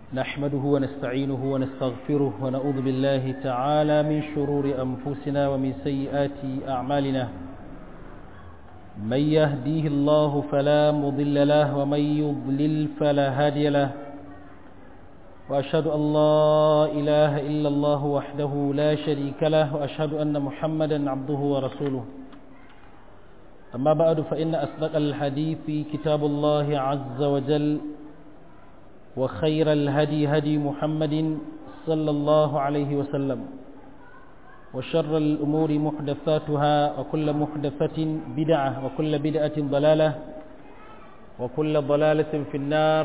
نحمده ونستعينه ونستغفره ونعوذ بالله تعالى من شرور أنفسنا ومن سيئات أعمالنا من يهديه الله فلا مضل له ومن يضلل فلا هادي له وأشهد أن لا إله إلا الله وحده لا شريك له وأشهد أن محمدا عبده ورسوله أما بعد فإن أصدق الحديث كتاب الله عز وجل وخير الهدي هدي محمد صلى الله عليه وسلم وشر الأمور محدثاتها وكل محدثة بدعة وكل بدعة ضلالة وكل ضلالة في النار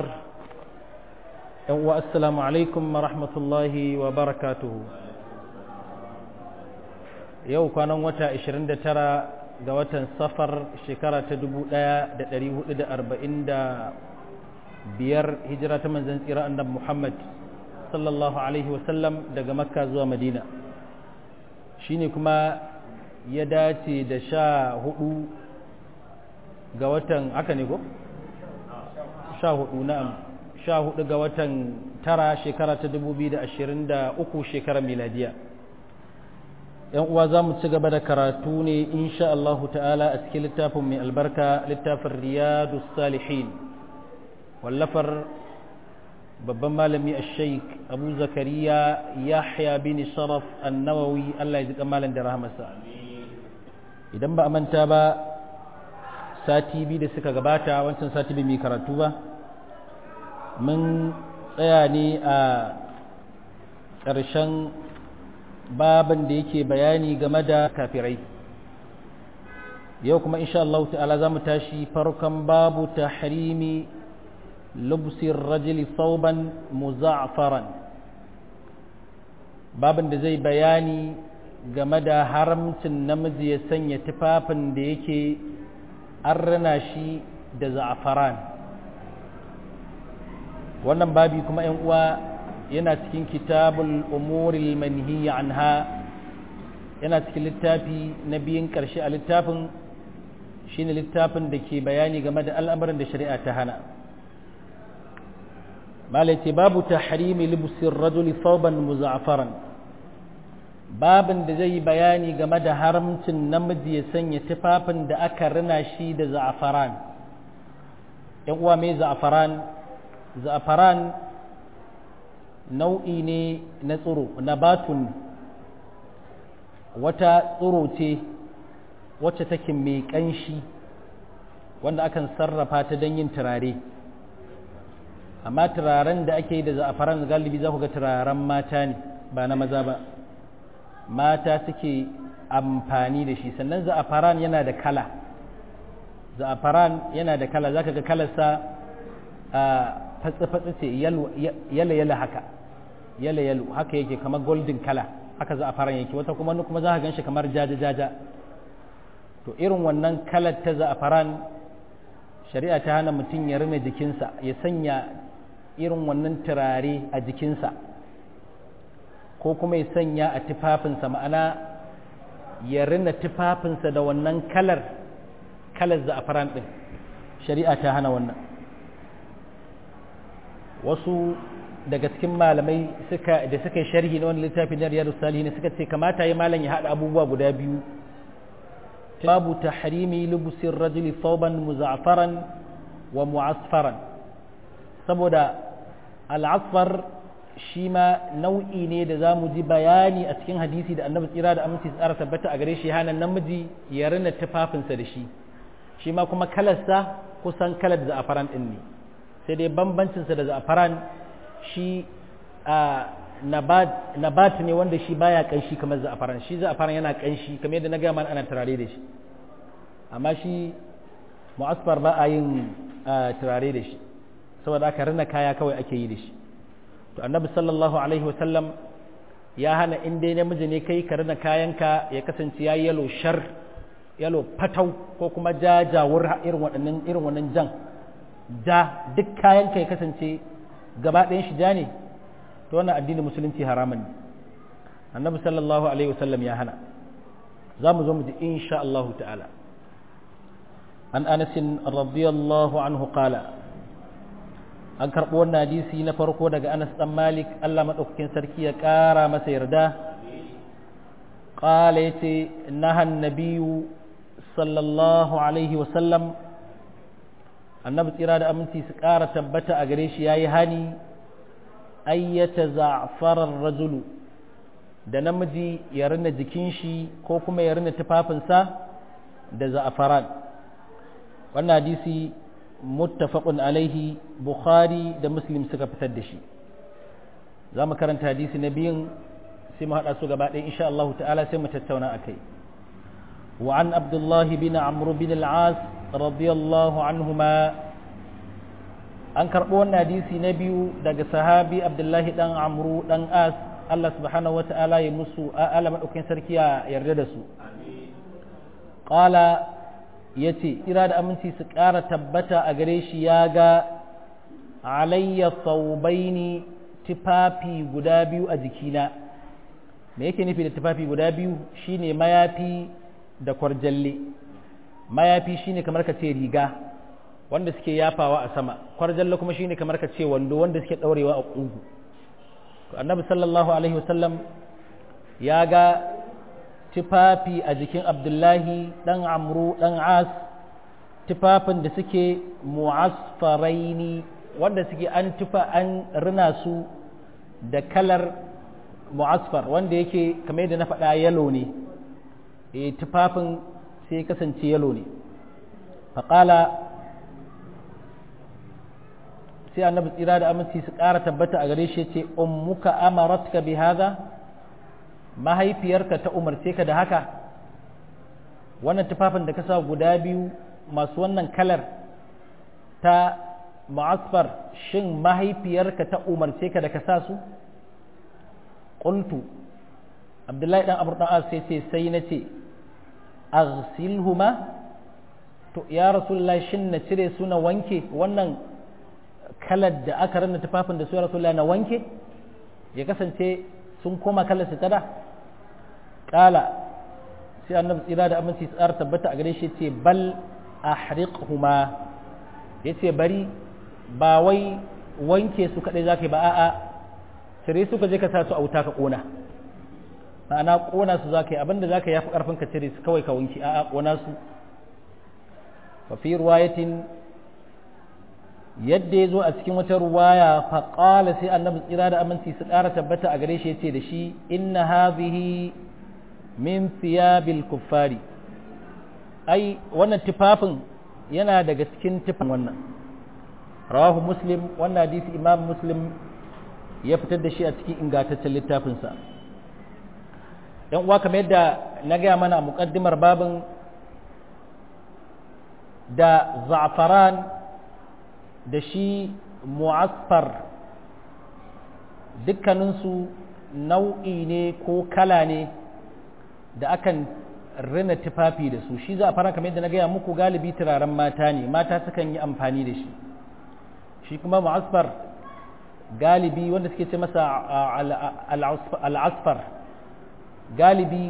والسلام عليكم ورحمة الله وبركاته yau kwanan wata 29 ga watan safar shekara ta 1445 hijira ta manzan tsira annab Muhammad sallallahu alaihi wasallam daga makka zuwa madina shine kuma ya dace da sha hudu ga watan haka ne ko? sha hudu na'am sha hudu ga watan tara shekara ta 2023 shekarar miladiya yan uwa za mu ci gaba da karatu ne insha Allahu ta'ala a cikin littafin mai albarka littafin riyadu salihin wallafar babban malami a sheik abu zakariya yahya bin sharaf annawawi Allah ya ji malam da rahamarsa idan ba a manta ba sati biyu da suka gabata wancan sati bai mai karatu ba mun tsaya ne a ƙarshen babin da yake bayani game da kafirai yau kuma insha Allah ta'ala za mu tashi farkon babu tahrimi lubsir rajuli thawban muza'faran babin da zai bayani game da haramcin namiji ya sanya tufafin da yake an rana shi da za'afaran wannan babi kuma 'yan uwa yana cikin kitabul umuril manhiya anha yana cikin littafi na biyun ƙarshe a littafin shine littafin da ke bayani game da al'amuran da shari'a ta hana malaiti babu tahrimi libsir rajuli thawban muza'faran babin da zai bayani game da haramcin namiji ya sanya tufafin da aka rina shi da za'afaran yan uwa mai za'afaran za'afaran nau'i ne na tsiro nabatun wata tsiro ce wacce take mai ƙanshi wanda akan sarrafa ta don yin turare amma turaren da ake yi da za'afaran galibi za ku ga turaren mata ne ba na maza ba mata suke amfani da shi sannan za'afaran yana da kala za'afaran yana da kala za ka ga kalarsa a fatsi-fatsi ce yala-yala haka yala-yalo haka yake kamar golden kala haka za a fara yake wata kuma kuma za ka gan shi kamar jaja-jaja to irin wannan kalar ta za a faran shari'a ta hana mutum ya rina jikinsa ya sanya irin wannan turare a jikinsa ko kuma ya sanya a tufafinsa ma'ana ya rina tufafinsa da wannan kalar kalar za a faran ɗin shari'a ta hana wannan wasu daga cikin malamai suka da suka yi sharhi na wani littafi na riyadu salihin suka ce kamata ya malam ya haɗa abubuwa guda biyu babu tahrimi lubusin rajuli thawban muza'faran wa mu'asfaran saboda al'asfar shi ma nau'i ne da za mu ji bayani a cikin hadisi da annabi tsira da aminci tsara tabbata a gare shi hana namiji ya rina tufafinsa da shi shi ma kuma kalarsa kusan kalar da za'afaran ɗin ne sai dai bambancinsa da za'afaran shi a nabat ne wanda shi baya kanshi kamar za'afaran shi za'afaran yana kanshi kamar yadda na gaya mana ana turare da shi amma shi mu'asfar ba a yin turare da shi saboda aka rina kaya kawai ake yi da shi to annabi sallallahu alaihi wasallam ya hana in dai namiji ne kai ka rina kayanka ya kasance ya yalo shar yalo fatau ko kuma jajawur irin waɗannan irin wannan jan ja duk kayanka ya kasance gaba ɗayan shi ja ne to wannan addinin musulunci haramun ne annabi sallallahu alaihi wasallam ya hana za mu zo mu ji insha Allah ta'ala an anas radiyallahu anhu qala an karɓo wannan hadisi na farko daga anas ɗan malik allah maɗaukakin sarki ya ƙara masa yarda ƙala ya ce nahan nabiyu sallallahu alaihi wasallam annabi tsira da aminci su ƙara tabbata a gare shi ya yi hani ayyata za'farar rajulu da namiji ya rina jikin shi ko kuma ya rina tufafinsa da za'afaran wannan hadisi muttafaqun alaihi bukhari da muslim suka fitar da shi za mu karanta hadisi na biyun sai mu haɗa su gaba ɗaya insha Allah ta'ala sai mu tattauna a kai وعن عبد الله بن عمرو بن العاص رضي الله عنهما an karɓo wannan hadisi na biyu daga sahabi abdullahi dan amru dan as Allah subhanahu wata'ala ya musu ala maɗaukin sarki ya yarda da su ƙala ya ce ira da aminci su ƙara tabbata a gare shi ya ga alayya saubaini tufafi guda biyu a jikina me yake nufi da tufafi guda biyu shine mayafi da kwarjalle mayafi shine kamar ka ce riga wanda suke yafawa a sama kwarjalle kuma shine kamar ka ce wando wanda suke ɗaurewa a ƙugu annabi sallallahu alaihi wasallam ya ga tufafi a jikin abdullahi ɗan amru ɗan as tufafin da suke mu'asfaraini wanda suke an tufa an rina su da kalar mu'asfar wanda yake kamar yadda na faɗa yalo ne e tufafin sai kasance yalo ne faƙala sai annabi tsira da aminci su ƙara tabbata a gare shi ce ummuka amaratka bi hadha mahaifiyarka ta umarce ka da haka wannan tufafin da ka sa guda biyu masu wannan kalar ta ma'asfar shin mahaifiyarka ta umarce ka da ka sa su qultu abdullahi dan abu dan sai ce sai na ce aghsilhuma to ya rasulullahi shin na cire su na wanke wannan kalar da aka ranna tufafin da su ya rasulullahi na wanke ya kasance sun koma kalar su tada kala sai annabi tsira da aminci tsara tabbata a gare shi ce bal ahriqhuma yace bari ba wai wanke su kadai zaka yi ba a'a cire su ka je ka sa su a wuta ka kona ma'ana kona su zaka yi abinda zaka yafi karfin ka cire su kawai ka wanke a'a kona su fa fi riwayatin yadda ya zo a cikin wata ruwaya faƙala sai annabi tsira da aminci su ƙara tabbata a gare shi ya ce da shi inna hadhihi min thiyabil kuffari ai wannan tufafin yana daga cikin tufafin wannan rawahu muslim wannan hadisi imam muslim ya fitar da shi a cikin ingantaccen littafinsa yan uwa kamar yadda na gaya mana a muƙaddimar babin da za'afaran da shi mu'asfar dukkaninsu nau'i ne ko kala ne da akan rina tufafi da su shi za a fara kamar yadda na gaya muku galibi turaren mata ne mata sukan yi amfani da shi shi kuma mu'asfar galibi wanda suke ce masa al'asfar galibi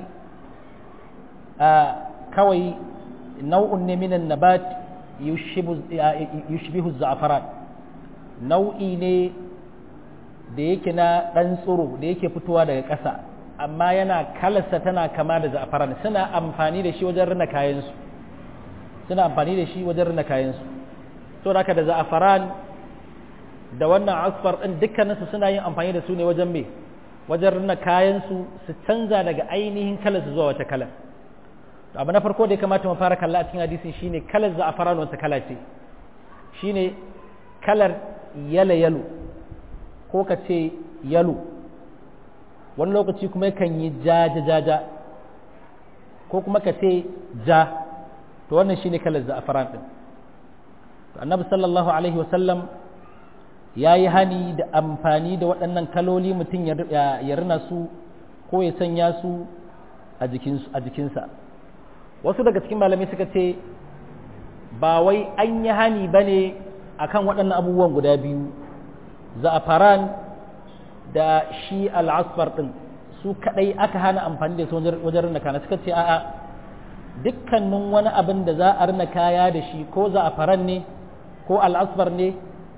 kawai nau'un ne minan nabat yushbihu za'afaran nau'i ne da yake na ɗan tsiro da yake fitowa daga ƙasa amma yana kalarsa tana kama da za'afaran suna amfani da shi wajen rina kayansu suna amfani da shi wajen rina kayansu to haka da za'afaran da wannan asfar ɗin dukkaninsu suna yin amfani da su ne wajen me wajen rina kayansu su canza daga ainihin kalarsu zuwa wata kalar abu na farko da ya kamata mu fara kalla a cikin hadisin shine kalar za'afaran wata kala ce shine kalar yalo yalo ko ka ce yalo wani lokaci kuma yakan yi jaja jaja ko kuma ka ce ja to wannan shine kalar za'afaran din annabi sallallahu alaihi wasallam ya yi hani da amfani da waɗannan kaloli mutum ya rina su ko ya sanya su a jikinsa wasu daga cikin malamai suka ce ba wai an yi hani ba ne a kan waɗannan abubuwan guda biyu za'afaran da shi al'asfar ɗin su kaɗai aka hana amfani da su wajen rina kana suka ce a'a dukkanin wani abin da za a rina kaya da shi ko za'afaran ne ko al'asfar ne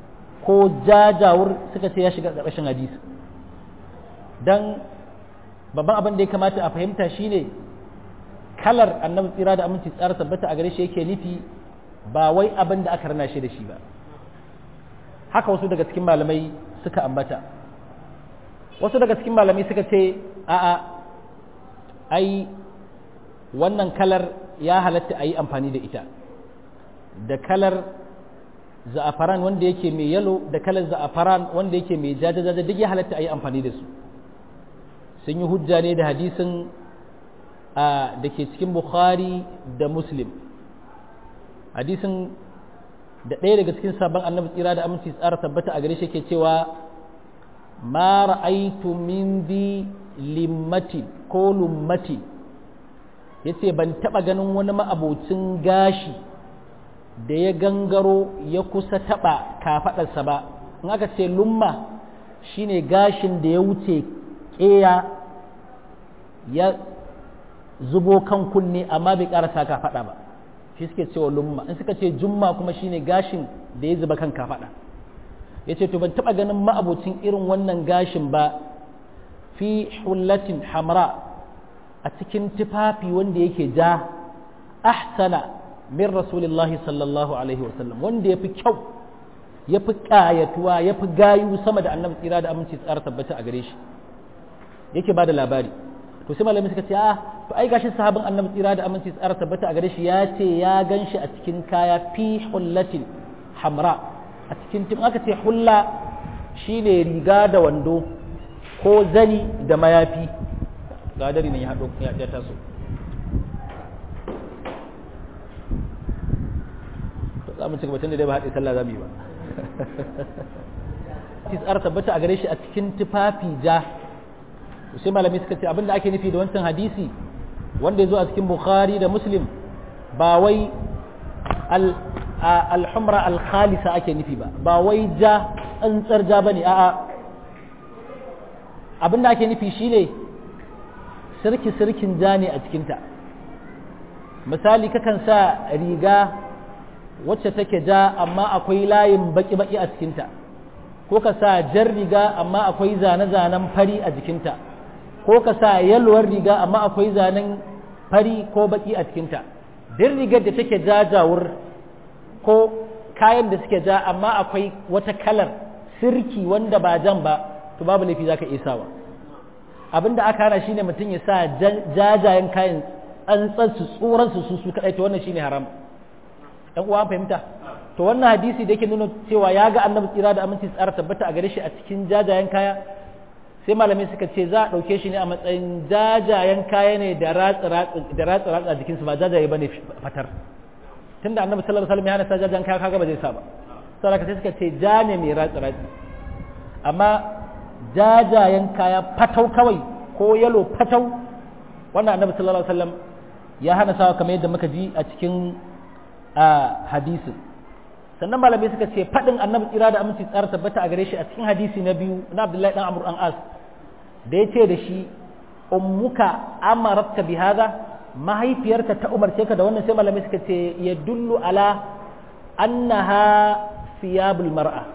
ko jajawur suka ce ya shiga ƙarƙashin hadisi don babban abin da ya kamata a fahimta shine kalar annabi tsira da aminci tsara tabbata a gare shi yake nufi ba wai abin da aka rana shi da shi ba haka wasu daga cikin malamai suka ambata wasu daga cikin malamai suka ce a'a ai wannan kalar ya halatta a yi amfani da ita da kalar za'afaran wanda yake mai yalo da kalar za'afaran wanda yake mai jajajaja duk ya halatta a yi amfani da su sun yi hujja ne da hadisin da ke cikin bukhari da muslim hadisin da ɗaya daga cikin sabon annabi tsira da aminci tsara tabbata a gare shi ke cewa ma ra'aitu min di limmati ko lummati yace ban taɓa ganin wani ma'abocin gashi da ya gangaro ya kusa taɓa kafaɗarsa ba in aka ce lumma shine gashin da ya wuce ƙeya ya zubo kan kunne amma bai ƙarasa kafaɗa ba shi suke cewa lumma in suka ce jumma kuma shine gashin da ya zuba kan kafaɗa ya ce to ban taɓa ganin ma'abocin irin wannan gashin ba fi hullatin hamra a cikin tufafi wanda yake ja ahsana min rasulillahi sallallahu alaihi wasallam wanda ya fi kyau ya fi ƙayatuwa ya fi gayu sama da annabi tsira da aminci tsara tabbata a gare shi yake ba da labari to sai malamai suka ce a to ai gashi sahabin annabi tsira da aminci tsara tabbata a gare shi ya ce ya gan shi a cikin kaya fi hullatin hamra a cikin tim aka ce hulla shine riga da wando ko zani da mayafi ga dari ne ya haɗo ya taso za mu ci gaba tunda dai ba haɗe sallah za mu yi ba tsara tabbata a gare shi a cikin tufafi ja sai malamai suka ce abinda ake nufi da wancan hadisi wanda ya zo a cikin bukhari da muslim ba wai alhumra alkhalisa ake nufi ba ba wai ja tsantsar ja bane a'a abinda ake nufi shine sirki sirkin ja ne a cikinta misali kakan sa riga wacce take ja amma akwai layin baki-baki a cikinta ko ka sa jar riga amma akwai zane-zanen fari a jikinta ko ka sa yalwar riga amma akwai zanen fari ko baki a cikinta duk rigar da take jajawur ko kayan da suke ja amma akwai wata kalar sirki wanda ba jan ba to babu laifi zaka iya sawa abinda aka hana shine mutum ya sa jajayen kayan tsantsar su tsoron su su kadai to wannan shine haram dan uwa fahimta to wannan hadisi da yake nuna cewa ya ga annabi tsira da aminci tsara tabbata a gare shi a cikin jajayen kaya sai malamai suka ce za a ɗauke shi ne a matsayin jajayen kaya ne da ratsa ratsa a jikinsu ba jajaye ba ne fatar tunda annabi sallallahu alaihi wasallam ya hana sa jajayen kaya kaga ba zai sa ba saboda sai suka ce ja ne mai ratsa ratsa amma jajayen kaya fatau kawai ko yalo fatau wannan annabi sallallahu alaihi wasallam ya hana sawa kamar yadda muka ji a cikin hadisin sannan malamai suka ce faɗin annabi tsira da aminci tsara tabbata a gare shi a cikin hadisi na biyu na abdullahi dan amur an as da ya ce da shi ummuka amaratka bi hadha mahaifiyarka ta umarce ka da wannan sai malamai suka ce ya dullu ala annaha siyabul mar'a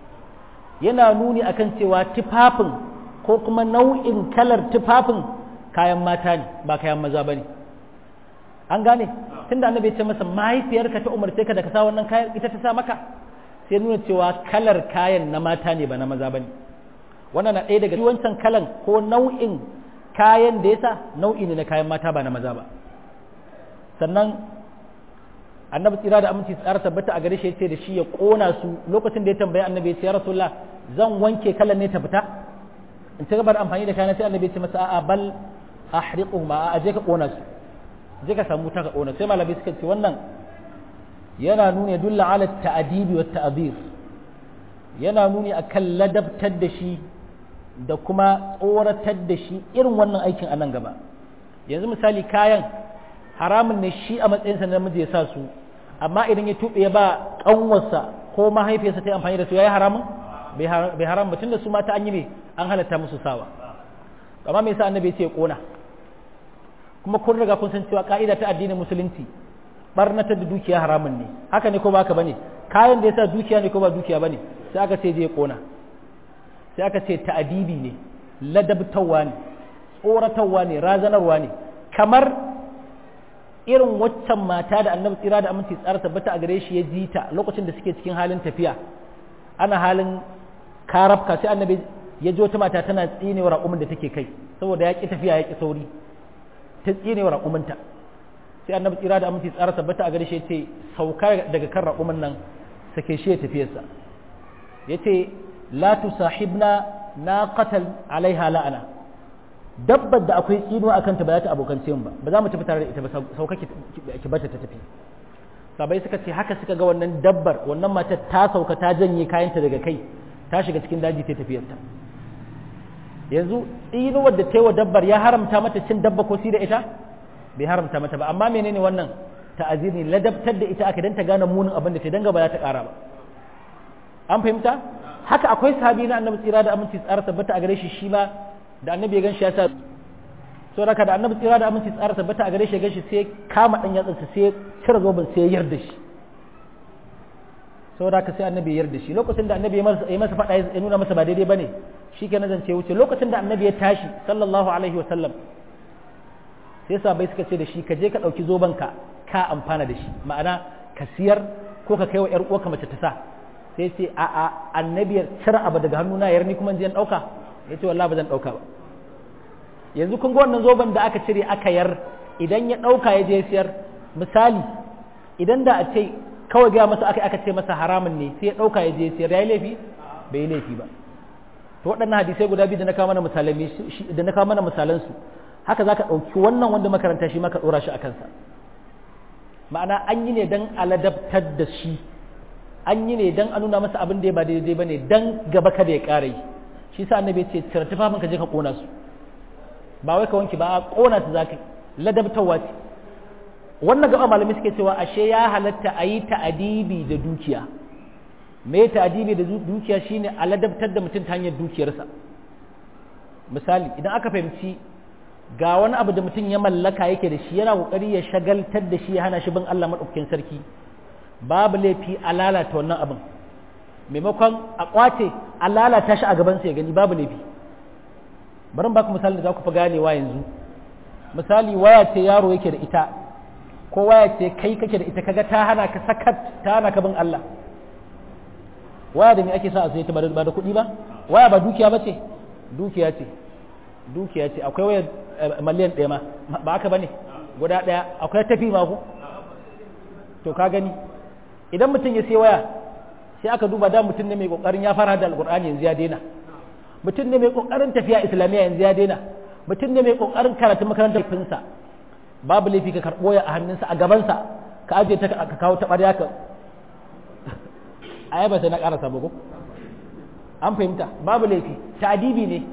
yana nuni akan cewa tufafin ko kuma nau'in kalar tufafin kayan mata ne ba kayan maza bane an gane tunda annabi ya ce masa mahaifiyarka ta umarce ka da ka sa wannan kayan ita ta sa maka sai nuna cewa kalar kayan na mata ne ba na maza bane wannan na ɗaya daga wancan kalan ko nau'in kayan da yasa nau'i ne na kayan mata ba na maza ba sannan annabi tsira da aminci tsara tabbata a gare shi yace da shi ya kona su lokacin da ya tambaye annabi ya ce ya rasulullah zan wanke kalan ne ta fita in ci gaba da amfani da kayan sai annabi ya ce masa a'a bal ahriquhuma a je ka kona su je ka samu ta ka ƙona sai malamai suka ce wannan yana nuni dulla ala ta'adibi wa ta'zir yana nuni akan ladabtar da shi da kuma tsoratar da shi irin wannan aikin a nan gaba yanzu misali kayan haramun ne shi a matsayinsa na namiji ya sa su amma idan ya tuɓe ya ba ƙanwarsa ko mahaifiyarsa ta yi amfani da su ya yi haramun bai haram ba tunda su mata an yi ne an halatta musu sawa amma me yasa annabi ya ce ya ƙona kuma kun riga kun san cewa ka'ida ta addinin musulunci barnatar da dukiya haramun ne haka ne ko ba haka bane kayan da yasa dukiya ne ko ba dukiya bane sai aka ce je kona sai aka ce ta'adibi ne ladabtawa ne tsoratarwa ne razanarwa ne kamar irin waccan mata da annabi tsira da aminci tsara tabbata a gare shi ya ji ta lokacin da suke cikin halin tafiya ana halin karafka sai annabi ya ji wata mata tana tsinewa raƙumin da take kai saboda ya ƙi tafiya ya ƙi sauri ta tsinewa raƙuminta sai annabi tsira da aminci tsara tabbata a gare shi ya ce sauka daga kan raƙumin nan sake shi ya tafiyarsa ya ce la tusahibna na qatal alaiha la'ana dabbar da akwai tsinuwa akan ta ba za ta abokance mu ba ba za mu tafi tare da ita ba sauka ki bata ta tafi sabai suka ce haka suka ga wannan dabbar wannan matar ta sauka ta janye kayanta daga kai ta shiga cikin daji ta tafiyarta yanzu tsinuwar da ta yi wa dabbar ya haramta mata cin dabba ko si da ita bai haramta mata ba amma menene wannan ta'azir ne ladabtar da ita aka dan ta gane munin abin da ta danga ba za ta kara ba an fahimta haka akwai sahabi na annabi tsira da aminci tsara tabbata a gare shi shi ma da annabi ya gan shi ya sa so raka da annabi tsira da aminci tsara tabbata a gare shi ya gan shi sai kama dan yatsansa sai cire zoben sai ya yarda shi saboda haka sai annabi ya yarda shi lokacin da annabi ya masa faɗa ya nuna masa ba daidai bane shi ke zance wuce lokacin da annabi ya tashi sallallahu alaihi wa sallam sai sahabbai suka ce da shi ka je ka ɗauki zoben ka ka amfana da shi ma'ana ka siyar ko ka kai wa ƴar uwarka mace ta sa sai ce a a annabi ya cire abu daga hannuna yar ni kuma je in ɗauka ya ce wallahi ba zan ɗauka ba yanzu kun ga wannan zoben da aka cire aka yar idan ya ɗauka ya je siyar misali idan da a ce kawai gaya masa aka aka ce masa haramun ne sai ya ɗauka ya je siyar ya yi laifi bai yi laifi ba to waɗannan hadisai guda biyu da na kawo mana misalan da na kawo mana misalan su haka zaka ɗauki wannan wanda makaranta shi maka ɗora shi a kansa ma'ana an yi ne dan aladabtar da shi an yi ne dan a nuna masa abin da ya ba daidai ba ne dan gaba kada ya ƙara yi shi sa annabi ce cire tufafin ka je ka ƙona su ba wai ka wanke ba a ƙona su zaka ladabtarwa ce wannan gaba malami suke cewa ashe ya halatta a yi ta'adibi da dukiya me ta'adibi da dukiya shine a ladabtar da mutum ta hanyar dukiyarsa misali idan aka fahimci ga wani abu da mutum ya mallaka yake da shi yana kokari ya shagaltar da shi ya hana shi bin Allah madaukakin sarki babu laifi a lalata wannan abin maimakon a kwace a lalata shi a gaban sa ya gani babu laifi bari ba ku misali da za ku fi ganewa yanzu misali waya ce yaro yake da ita ko waya ce kai kake da ita kaga ta hana ka sakat ta hana ka bin Allah waya da me ake sa a sai ta ba da kuɗi ba waya ba dukiya ba ce dukiya ce dukiya ce akwai waya miliyan ɗaya ma ba haka ba ne guda ɗaya akwai tafi ma ku to ka gani idan mutum ya sai waya sai aka duba da mutum ne mai kokarin ya fara da alkur'ani yanzu ya daina mutum ne mai kokarin tafiya islamiyya yanzu ya daina mutum ne mai kokarin karatu makarantar finsa babu laifi ka karɓo ya a hannunsa a gabansa ka ajiye ta ka kawo ta ɓarya ka a ba sai na ƙarasa ba ko an fahimta babu laifi ta'adibi ne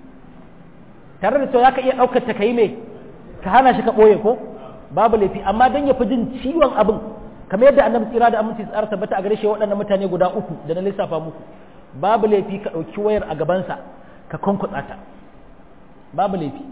tare da cewa za ka iya ɗaukar ta ka yi mai ka hana shi ka ɓoye ko babu laifi amma don ya fi jin ciwon abin kamar yadda annabi tsira da aminci tsara tabbata a gare shi waɗannan mutane guda uku da na lissafa muku babu laifi ka ɗauki wayar a gabansa ka kwankwatsa ta babu laifi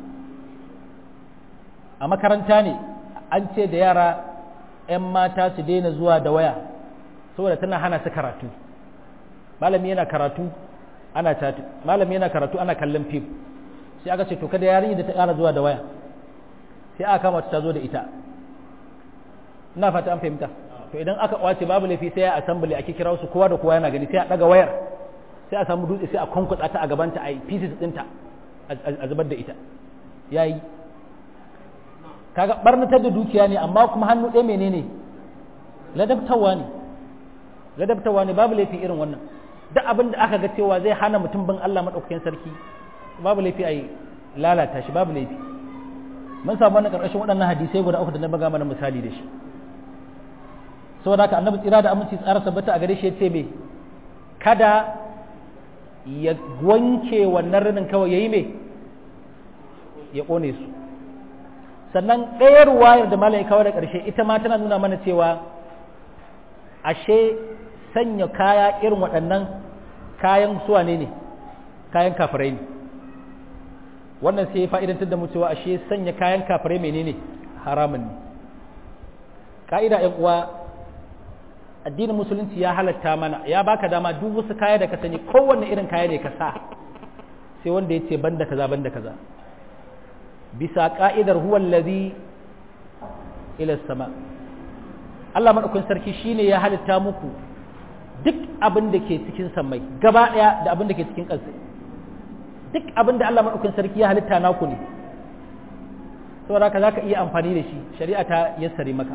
a makaranta ne an ce da yara 'yan mata su daina zuwa da waya saboda tana hana su karatu malami yana karatu ana tatu malami yana karatu ana kallon fim sai aka ce to kada yarinya da ta ƙara zuwa da waya sai aka kama ta zo da ita ina fata an fahimta to idan aka kwace babu laifi sai ya assembly ake kira su kowa da kowa yana gani sai a daga wayar sai a samu dutse sai a kwankwatsa ta a gabanta a pieces ɗinta a zubar da ita yayi kaga barnatar da dukiya ne amma kuma hannu ɗaya menene ladabtawa ne ladabtawa ne babu laifi irin wannan duk abin da aka ga cewa zai hana mutum bin Allah madaukakin sarki babu laifi a lalata shi babu laifi mun samu wannan karkashin waɗannan hadisai guda uku da na baga mana misali da shi saboda haka annabi tsira da aminci tsara sabbata a gare shi ya ce me kada ya wanke wannan rinin kawai yayi me ya kone su sannan ɗaya ruwayar da malam ya kawo da ƙarshe ita ma tana nuna mana cewa ashe sanya kaya irin waɗannan kayan suwa ne ne kayan kafirai ne wannan sai fa'idantar da mu cewa ashe sanya kayan kafirai menene haramun ne ka'ida ‘yan uwa addinin musulunci ya halatta mana ya baka dama duk wasu kaya da ka sani kowanne irin kaya ne ka sa sai wanda ya ce banda kaza banda kaza bisa ka'idar huwa allazi ila sama Allah madaukakin sarki shine ya halitta muku duk abin da ke cikin samai gaba daya da abin da ke cikin ƙasa duk abin da Allah madaukakin sarki ya halitta naku ne saboda haka zaka iya amfani da shi shari'a ta yassare maka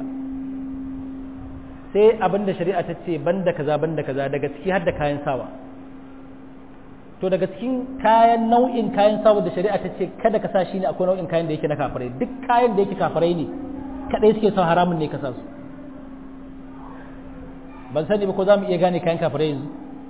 sai abin da shari'a ta ce banda kaza banda kaza daga ciki har da kayan sawa to daga cikin kayan nau'in kayan sawa da shari'a ta ce kada ka sa shi ne akwai nau'in kayan da yake na kafirai duk kayan da yake kafirai ne kadai suke son haramun ne ka sa su ban sani ba ko za mu iya gane kayan kafirai yanzu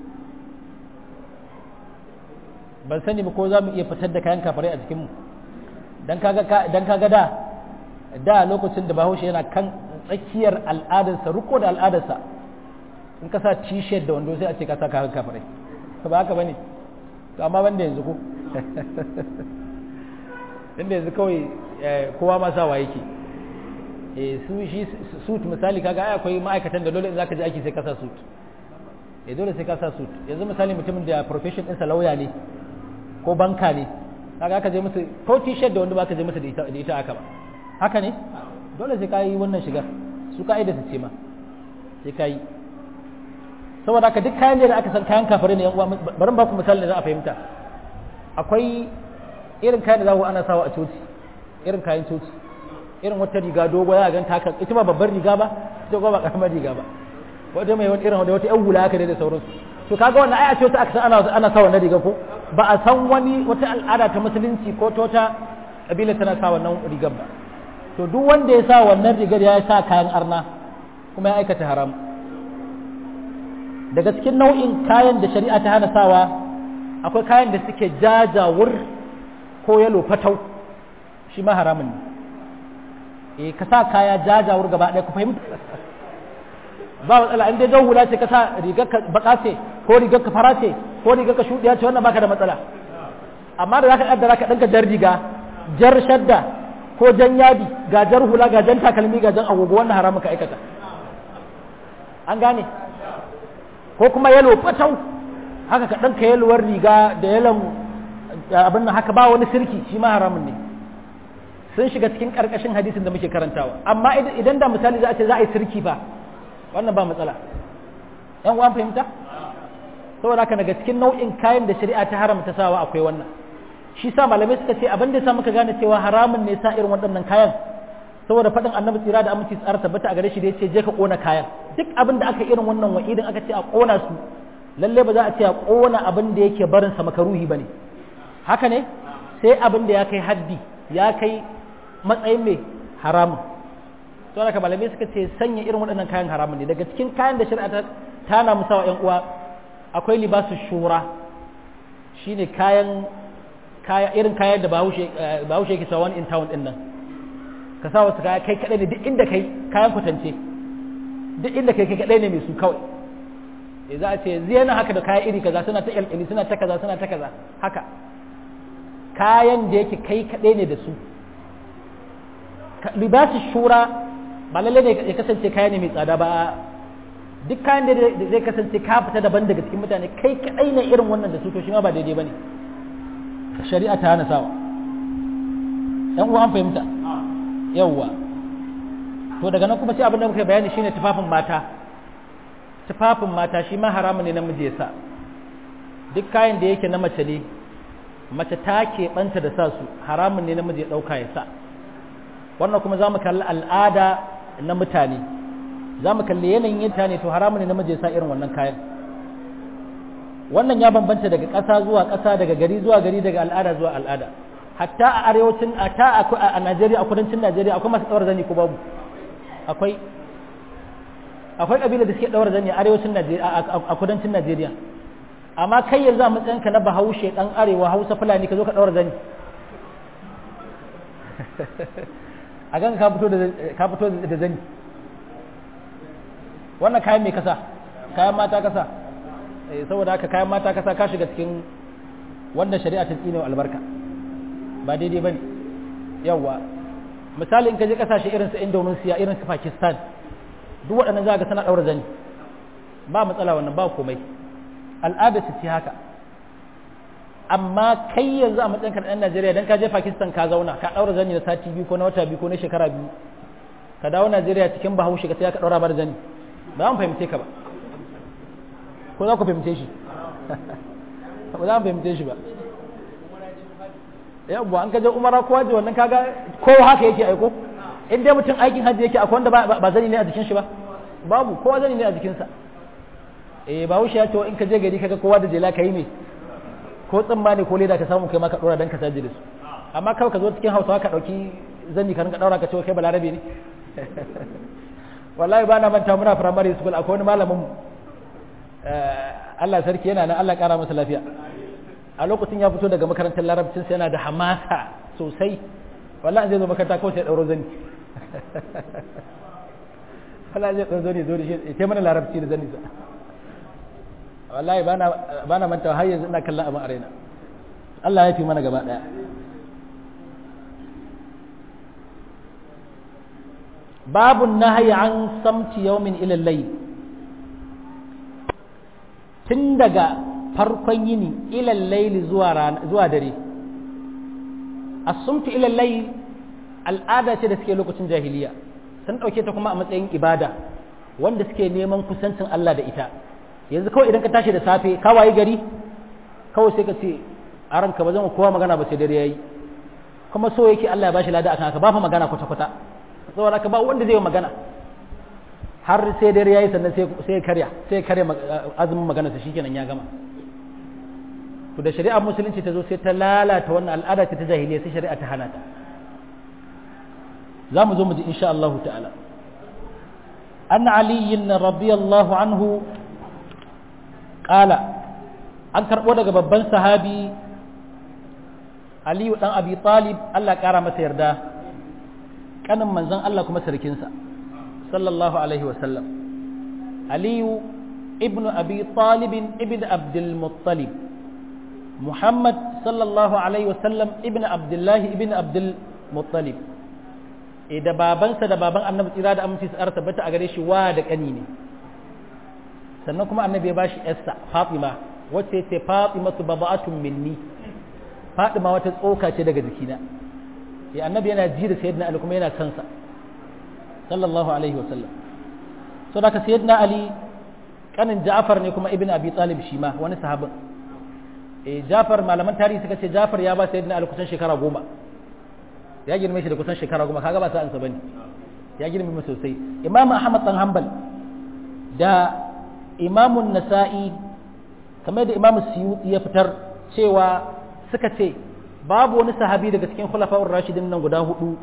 ban sani ba ko za mu iya fitar da kayan kafirai a cikinmu don kaga da da lokacin da bahaushe yana kan tsakiyar al'adarsa riko da al'adarsa in ka sa t-shirt da wando sai a ce ka sa kayan kafirai ba haka ba ne amma banda yanzu ko inda yanzu kawai kowa ma sawa yake su shi suit misali kaga ai akwai ma'aikatan da dole in zaka je aiki sai ka sa suit eh dole sai ka sa suit yanzu misali mutumin da profession ɗinsa lauya ne ko banka ne kaga aka je musu ko t-shirt da wanda baka je musu da ita da ita aka ba haka ne dole sai ka yi wannan shigar su ka'ida su ce ma sai ka yi saboda haka duk kayan da aka san kayan kafare ne yan uwa bari ba ku misali da za a fahimta akwai irin kayan da za ku ana sawa a coci irin kayan coci irin wata riga dogo za a gan ta ita ba babbar riga ba ita ba karamar riga ba wata mai wani irin wata yan hula haka ne da sauransu to kaga wannan ai a ce aka san ana ana sa wannan riga ko ba a san wani wata al'ada ta musulunci ko ta wata kabila tana sa wannan rigar ba to duk wanda ya sa wannan rigar ya sa kayan arna kuma ya aikata haram daga cikin nau'in kayan da shari'a ta hana sawa akwai kayan da suke jajawur ko yalo fatau shi ma haramun ne eh ka sa kaya jajawur gaba ɗaya ku fahimta ba matsala in dai jan hula ce ka sa rigar ka baka ce ko rigar ka fara ce ko rigar ka shuɗiya ce wannan baka da matsala amma da zaka kaddara ka ɗanka jar riga jar shadda ko jan yadi ga jar hula ga jan takalmi ga jan agogo wannan haramun ka aikata an gane ko kuma yalo fatau haka ka ɗanka yalwar riga da yalon abin nan haka ba wani sirki shi ma haramun ne sun shiga cikin ƙarƙashin hadisin da muke karantawa amma idan da misali za a ce za a yi sirki ba wannan ba matsala yan uwan fahimta saboda haka daga cikin nau'in kayan da shari'a ta haramta sawa akwai wannan shi sa malamai suka ce abin da sa muka gane cewa haramun ne sa irin waɗannan kayan saboda faɗin annabi tsira da aminci tsara tabbata a gare shi da yace je ka kona kayan duk abin da aka irin wannan wa'idin aka ce a kona su lalle ba za a ce a kona abin da yake barin sa makaruhi bane haka ne sai abin da ya kai haddi ya kai matsayin mai haramun to haka malamai suka ce sanya irin waɗannan kayan haramun ne daga cikin kayan da shari'a ta na musawa ƴan uwa akwai libasu shura shine kayan kaya irin kayan da bahaushe bahaushe yake sawa in town din nan ka sa wasu kaya kai kadai ne duk inda kai kayan kwatance duk inda kai kai kadai ne mai su kawai eh za a ce zai haka da kaya iri kaza suna ta kyalkyali suna ta kaza suna ta kaza haka kayan da yake kai kadai ne da su libasu shura ba lalle ne ya kasance kaya ne mai tsada ba duk kayan da zai kasance ka fita daban daga cikin mutane kai kadai ne irin wannan da su to shi ma ba daidai bane shari'a ta hana sawa yan uwa an fahimta yawwa to daga nan kuma sai abin da muka bayani shine tufafin mata tufafin mata shi ma haramun ne namiji ya sa duk kayan da yake na mace ne mace ta keɓanta da sa su haramun ne namiji ya ɗauka ya sa wannan kuma za mu kalli al'ada na mutane za mu kalli yanayin mutane to haramun ne namiji ya sa irin wannan kayan wannan ya bambanta daga ƙasa zuwa ƙasa daga gari zuwa gari daga al'ada zuwa al'ada hatta a arewacin hatta a Najeriya a kudancin Najeriya akwai masu ɗaura zani ko babu akwai akwai ƙabila da suke ɗaura zani a arewacin Najeriya a kudancin Najeriya amma kai yanzu a matsayinka na bahaushe ɗan arewa hausa fulani ka zo ka ɗaura zani a gan ka fito da zani wannan kayan mai kasa kayan mata kasa saboda haka kayan mata kasa ka shiga cikin wanda shari'a ta tsine albarka ba daidai bane yawa misali in ka je kasashe irin su Indonesia irin su Pakistan duk waɗannan za ga suna daura zani ba matsala wannan ba komai al'ada su ce haka amma kai yanzu a matsayin ɗan Najeriya dan ka je Pakistan ka zauna ka ɗaura zani na sati biyu ko na wata biyu ko na shekara biyu ka dawo Najeriya cikin bahaushe ka sai ka ɗaura bar zani ba mu fahimce ka ba ko za ku fahimce shi ba za mu fahimce shi ba yawwa an kaje umara ko haji wannan kaga ko haka yake aiko in dai mutum aikin haji yake akwai wanda ba zani ne a jikin shi ba babu kowa zani ne a jikinsa eh ba wuce ya ce in ka je gari kaga kowa da jela kai ne ko tsimma ne ko leda ka samu kai ma ka dora dan ka saji da su amma kawai ka zo cikin hausawa ka dauki zani ka rinka daura ka ce kai balarabe ne wallahi ba na manta muna primary school akwai wani malamin mu Allah sarki yana nan Allah kara masa lafiya a lokacin ya fito daga makarantar larabcin sai yana da hamasa sosai wallahi zai zo makaranta kawai sai dauro zani wallahi zai dauro zani zo da shi sai mana larabci da zani sa wallahi ba na manta har yanzu ina kallon abin arena Allah ya fi mana gaba daya babu nahyi an samti yawmin ila layl tun daga farkon yini ila layli zuwa zuwa dare as-sumtu ila layl al'ada ce da suke lokacin jahiliya sun dauke ta kuma a matsayin ibada wanda suke neman kusancin Allah da ita yanzu kawai idan ka tashi da safe ka wayi gari kawai sai ka ce a ranka ba zan kowa magana ba sai dare yayi kuma so yake Allah ya bashi lada akan haka ba fa magana kwata kwata saboda ka ba wanda zai yi magana har sai dare yayi sannan sai sai karya sai karya azumin magana sa shikenan ya gama to da shari'ar musulunci ta zo sai ta lalata wannan al'ada ta jahiliya sai shari'a ta hana ta za mu zo mu ji insha Allah ta'ala an aliyin radiyallahu anhu ƙala an karɓo daga babban sahabi aliyu ɗan abi talib Allah ƙara masa yarda ƙanin manzon Allah kuma sarkinsa sallallahu alaihi wasallam aliyu ibnu abi talibin ibn abdul muttalib muhammad sallallahu alaihi wasallam ibn abdullahi ibn abdul muttalib da babansa da baban annabi tsira da aminci su tabbata a gare shi wa da ƙani ne sannan kuma annabi ya bashi yarsa Fatima wacce ce Fatima su baba'atun minni Fatima wata tsoka ce daga jikina ya annabi yana ji da sayyidina Ali kuma yana son sa sallallahu alaihi wasallam so da ka sayyidina Ali kanin Ja'far ne kuma ibn Abi Talib shi ma wani sahabin eh Ja'far malaman tarihi suka ce Ja'far ya ba sayyidina Ali kusan shekara goma ya girme shi da kusan shekara goma kaga ba sa ansa bane ya girme mu sosai Imam Ahmad dan Hanbal da imamun nasa'i kamar da imamu suyuti ya fitar cewa suka ce babu wani sahabi daga cikin khulafa'ur rashidin nan guda hudu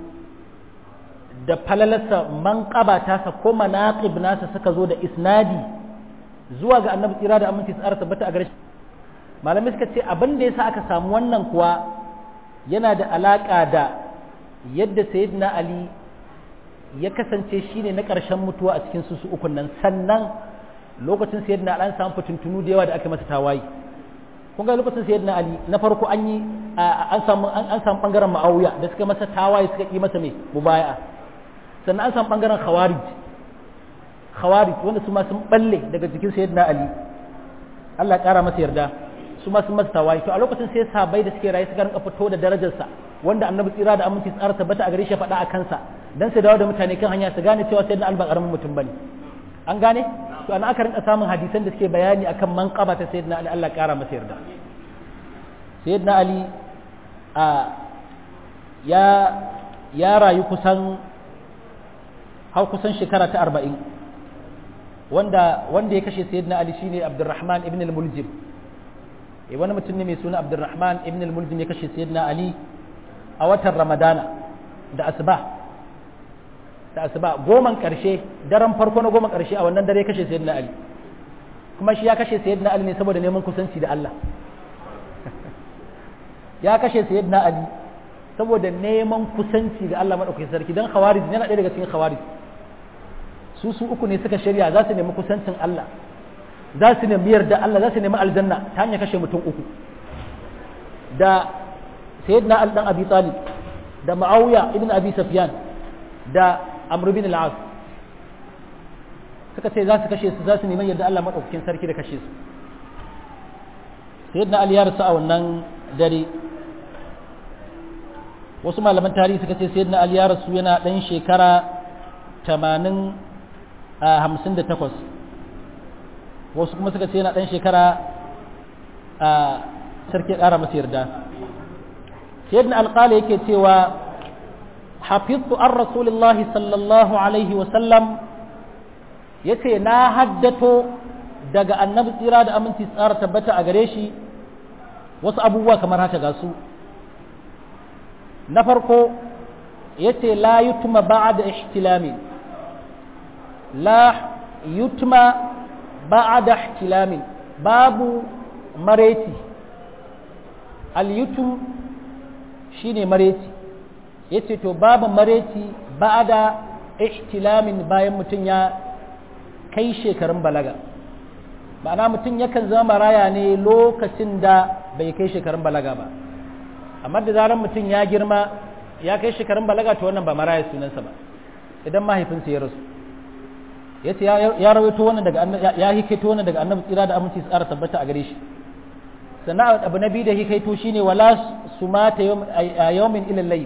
da falalarsa manqaba tasa ko manaqib nasa suka zo da isnadi zuwa ga annabi tsira da aminci tsara tabbata a gare shi malamai suka ce abin da yasa aka samu wannan kuwa yana da alaka da yadda sayyidina ali ya kasance shine na ƙarshen mutuwa a cikin su ukun nan sannan lokacin sayyidina ali an samu fitintunu da yawa da aka masa tawayi kun ga lokacin sayyidina ali na farko an yi an samu an samu bangaren ma'awiya da suka masa tawaye suka yi masa mai mubaya'a sannan an samu bangaren khawarij khawarij wanda su ma sun balle daga jikin sayyidina ali Allah ya kara masa yarda su ma sun masa tawaye to a lokacin sai sahabbai da suke rayu suka rinka fito da darajarsa wanda annabi tsira da aminci tsara tabbata a gare shi faɗa a kansa dan su dawo da mutane kan hanya su gane cewa sayyidina ali ba karamin mutum bane an gane to ana aka rinka samun hadisan da suke bayani akan manqaba ta sayyidina ali Allah ya kara masa yarda sayyidina ali a ya ya rayu kusan har kusan shekara ta arba'in wanda wanda ya kashe sayyidina ali shine abdurrahman ibn al-muljim eh wani mutum ne mai suna abdurrahman ibn al-muljim ya kashe sayyidina ali a watan ramadana da asuba da asuba goman karshe daren farko na goman karshe a wannan dare ya kashe sayyidina ali kuma shi ya kashe sayyidina ali ne saboda neman kusanci da Allah ya kashe sayyidina ali saboda neman kusanci da Allah madaukakin sarki dan khawarij yana ɗaya daga cikin khawarij su su uku ne suka shirya za su nemi kusancin Allah za su nemi yarda Allah za su nemi aljanna ta hanyar kashe mutum uku da sayyidina Ali dan Abi Talib da Muawiya ibn Abi Sufyan da Amr ibn al-As suka ce za su kashe su za su neman yadda Allah maɗaukakin sarki da kashe su sayyidina ali ya rasu a wannan dare wasu malaman tarihi suka ce sayyidina ali ya rasu yana ɗan shekara 80 a 58 wasu kuma suka ce yana ɗan shekara a sarki ƙara masa yarda sayyidina alƙali yake cewa hafiztu an rasulillahi sallallahu alaihi wasallam ya ce na haddato daga annabi tsira da aminci tsara tabbata a gare shi wasu abubuwa kamar haka ga su na farko ya ce la yutma ba'da ihtilami la yutma ba'da ihtilami babu mareti al-yutum shine mareti yace to babu mareti ba'da ihtilamin bayan mutum ya kai shekarun balaga ma'ana mutum yakan zama maraya ne lokacin da bai kai shekarun balaga ba amma da zarar mutum ya girma ya kai shekarun balaga to wannan ba maraya sunansa ba idan mahaifinsa ya rasu ya ce ya rawaito wannan daga ya hikaito wannan daga annabi tsira da aminci tsara tabbata a gare shi sannan abu na biyu da hikaito shine wala sumata yawmin ilal layl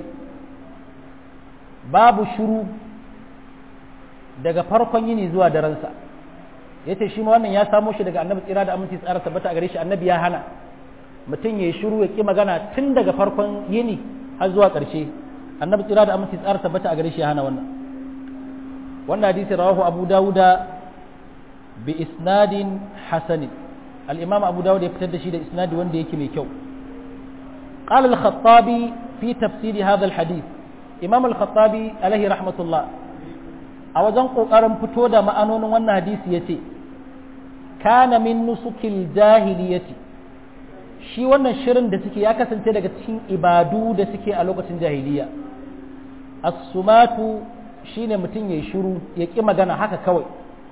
babu shuru daga farkon yini zuwa daransa ya ce shi ma wannan ya samo shi daga annabi tsira da aminci tsara tabbata a gare shi annabi ya hana mutum ya yi shiru ya ƙi magana tun daga farkon yini har zuwa ƙarshe annabi tsira da aminci tsara tabbata a gare shi ya hana wannan wannan hadisi rawahu abu dawuda bi isnadin hasanin al-imam abu dawud ya fitar da shi da isnadi wanda yake mai kyau قال الخطابي في تفسير هذا الحديث إمام الخطابي عليه رحمة الله a wajen ƙoƙarin fito da ma'anonin wannan hadisi ya ce kana min nusukil jahiliyati shi wannan shirin da suke ya kasance daga cikin ibadu da suke a lokacin jahiliya as-sumatu shine mutum ya shiru ya ƙi magana haka kawai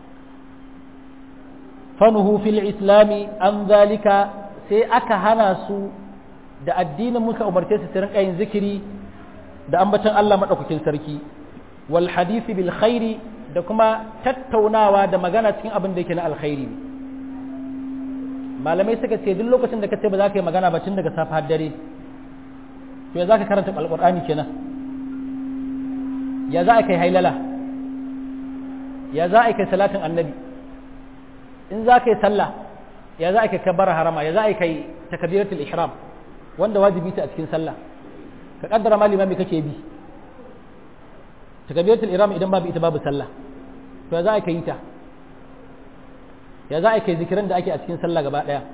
fanuhu fil islami an zalika sai aka hana su da addinin muka umarce su su rinka yin zikiri da ambaton Allah madaukakin sarki wal hadisi bil khairi da kuma tattaunawa da magana cikin abin da yake na alkhairi malamai suka ce duk lokacin da ka ce ba za ka yi magana ba tun daga safe har dare to ya za ka karanta alqur'ani kenan ya za a kai hailala ya za a kai salatin annabi in za ka yi sallah ya za a kai kabbara harama ya za a kai takbiratul ihram wanda wajibi ta a cikin sallah ka kaddara malima me kake bi takabiratul ihram idan babu ita babu sallah to za a kai ta ya za a kai zikiran da ake a cikin sallah gaba daya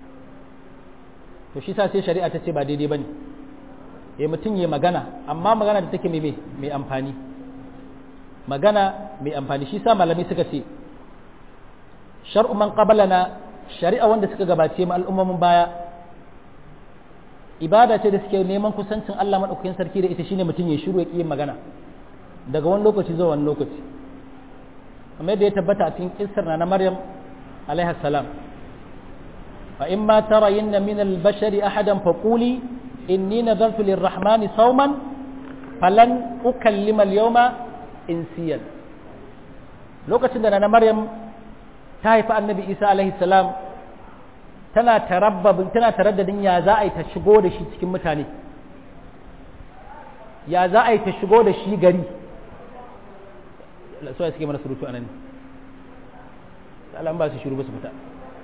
to shi sa sai shari'a ta ce ba daidai bane ya mutum ya magana amma magana da take mai mai amfani magana mai amfani shi sa malami suka ce shar'u man qabalana shari'a wanda suka gabace mu al'ummomin baya ibada ce da suke neman kusancin Allah madaukakin sarki da ita shine mutum ya shiru ya ƙi magana daga wani lokaci zuwa wani lokaci kamar yadda ya tabbata a cikin kissar na na Maryam alaiha salam fa in ma tarayinna min al-bashari ahadan faquli inni nadartu lir-rahmani sawman falan ukallima al-yawma insiyan lokacin da na Maryam ta haifi annabi Isa alaihi salam tana tarabbabin tana taraddadin ya za a yi ta shigo da shi cikin mutane ya za a yi ta shigo da shi gari so ya suke mana surutu a nan ne ba su shiru ba su fita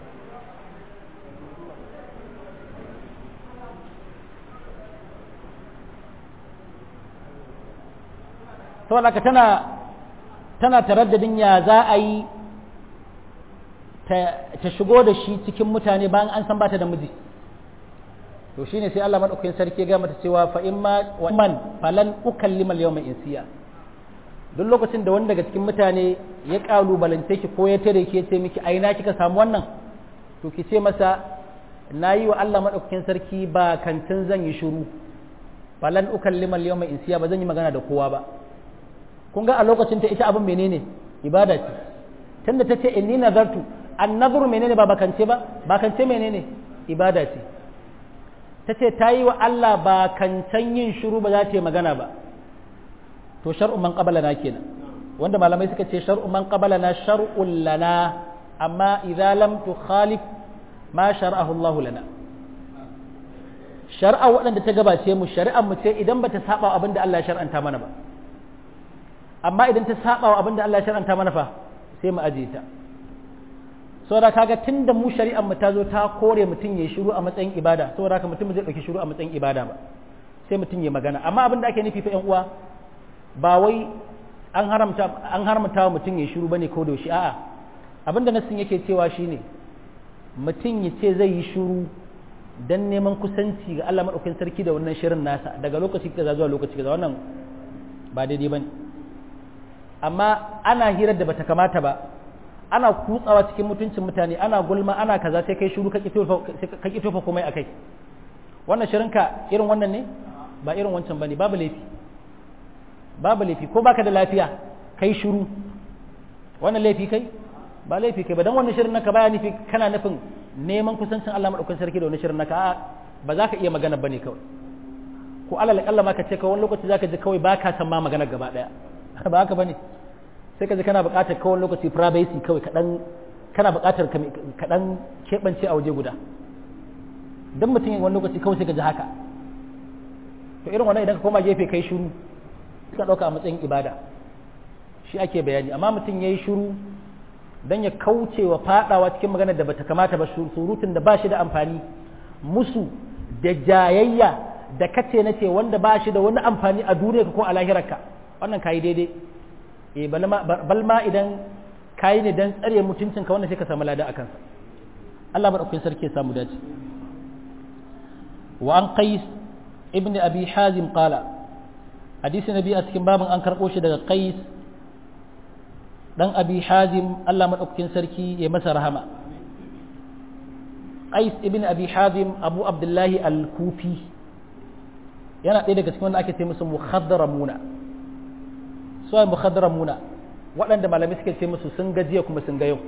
saboda ka tana tana taraddadin ya za a yi ta shigo da shi cikin mutane bayan an san bata da miji to shine sai Allah madaukakin sarki ya ga mata cewa fa imma wa man falan ukallima al-yawma insiya duk lokacin da wani daga cikin mutane ya kalubalance ki ko ya tare ki ya ce miki aina kika samu wannan to ki ce masa nayi wa Allah madaukakin sarki ba kantin zan yi shiru falan ukallima al-yawma insiya ba zan yi magana da kowa ba kun ga a lokacin ta ita abin menene ibada ce tunda ta ce inni nazartu annazuru menene ba bakance ba bakance menene ibada ce ta ce ta yi wa Allah ba kancan yin shiru ba za ta yi magana ba to shar'u man qabala na kenan wanda malamai suka ce shar'u man qabalana shar'un lana amma idza lam tukhalif ma shar'ahu Allah lana shar'a waɗanda ta gabace mu shari'ar mu ce idan bata saba abin da Allah ya shar'anta mana ba amma idan ta saba wa abin da Allah ya shar'anta mana fa sai mu ajiye ta saboda kaga tunda mu shari'ar mu ta zo ta kore mutum ya shiru a matsayin ibada saboda haka mutum zai dauki shiru a matsayin ibada ba sai mutum ya magana amma abin da ake nufi fa ƴan uwa ba wai an haramta an haramta wa mutum ya shiru bane ko da shi a'a abin da nassin yake cewa shine mutum ya ce zai yi shiru dan neman kusanci ga Allah madaukakin sarki da wannan shirin nasa daga lokaci kaza zuwa lokaci kaza wannan ba daidai bane amma ana hirar da bata kamata ba ana kutsawa cikin mutuncin mutane ana gulma ana kaza sai kai shiru ka ki tofa komai akai wannan shirinka irin wannan ne ba irin wancan bane babu laifi babu laifi ko baka da lafiya kai shiru wannan laifi kai ba laifi kai ba dan wannan shirin naka baya nufi kana nufin neman kusancin Allah madaukakin sarki da wannan shirin naka a ba za ka iya magana bane kawai ko alal kalla ma ka ce kawai lokaci zaka ji kawai baka san ma magana gaba daya ba haka bane sai ka ji kana buƙatar kawai lokaci privacy kawai kaɗan kana buƙatar kaɗan keɓance a waje guda don mutum wani lokaci kawai sai ka ji haka to irin wannan idan ka koma gefe kai shiru ka ɗauka a matsayin ibada shi ake bayani amma mutum ya yi shiru don ya kauce wa faɗawa cikin maganar da bata kamata ba surutun da ba shi da amfani musu da jayayya da kace na ce wanda ba shi da wani amfani a duniya ko a lahirarka wannan kayi daidai eh balma idan kayi ne dan tsare mutuncinka wannan sai ka samu lada akan sa Allah madaukakin sarki ya samu dace wa an qais ibn abi hazim qala hadisi nabi a cikin babin an karbo shi daga qais dan abi hazim Allah madaukakin sarki ya masa rahama qais ibn abi hazim abu abdullahi al-kufi yana ɗaya daga cikin wanda ake ce musu mukhaddaramuna su ai mukhaddaramuna waɗanda malamai suke ce musu sun gajiya kuma sun ga yau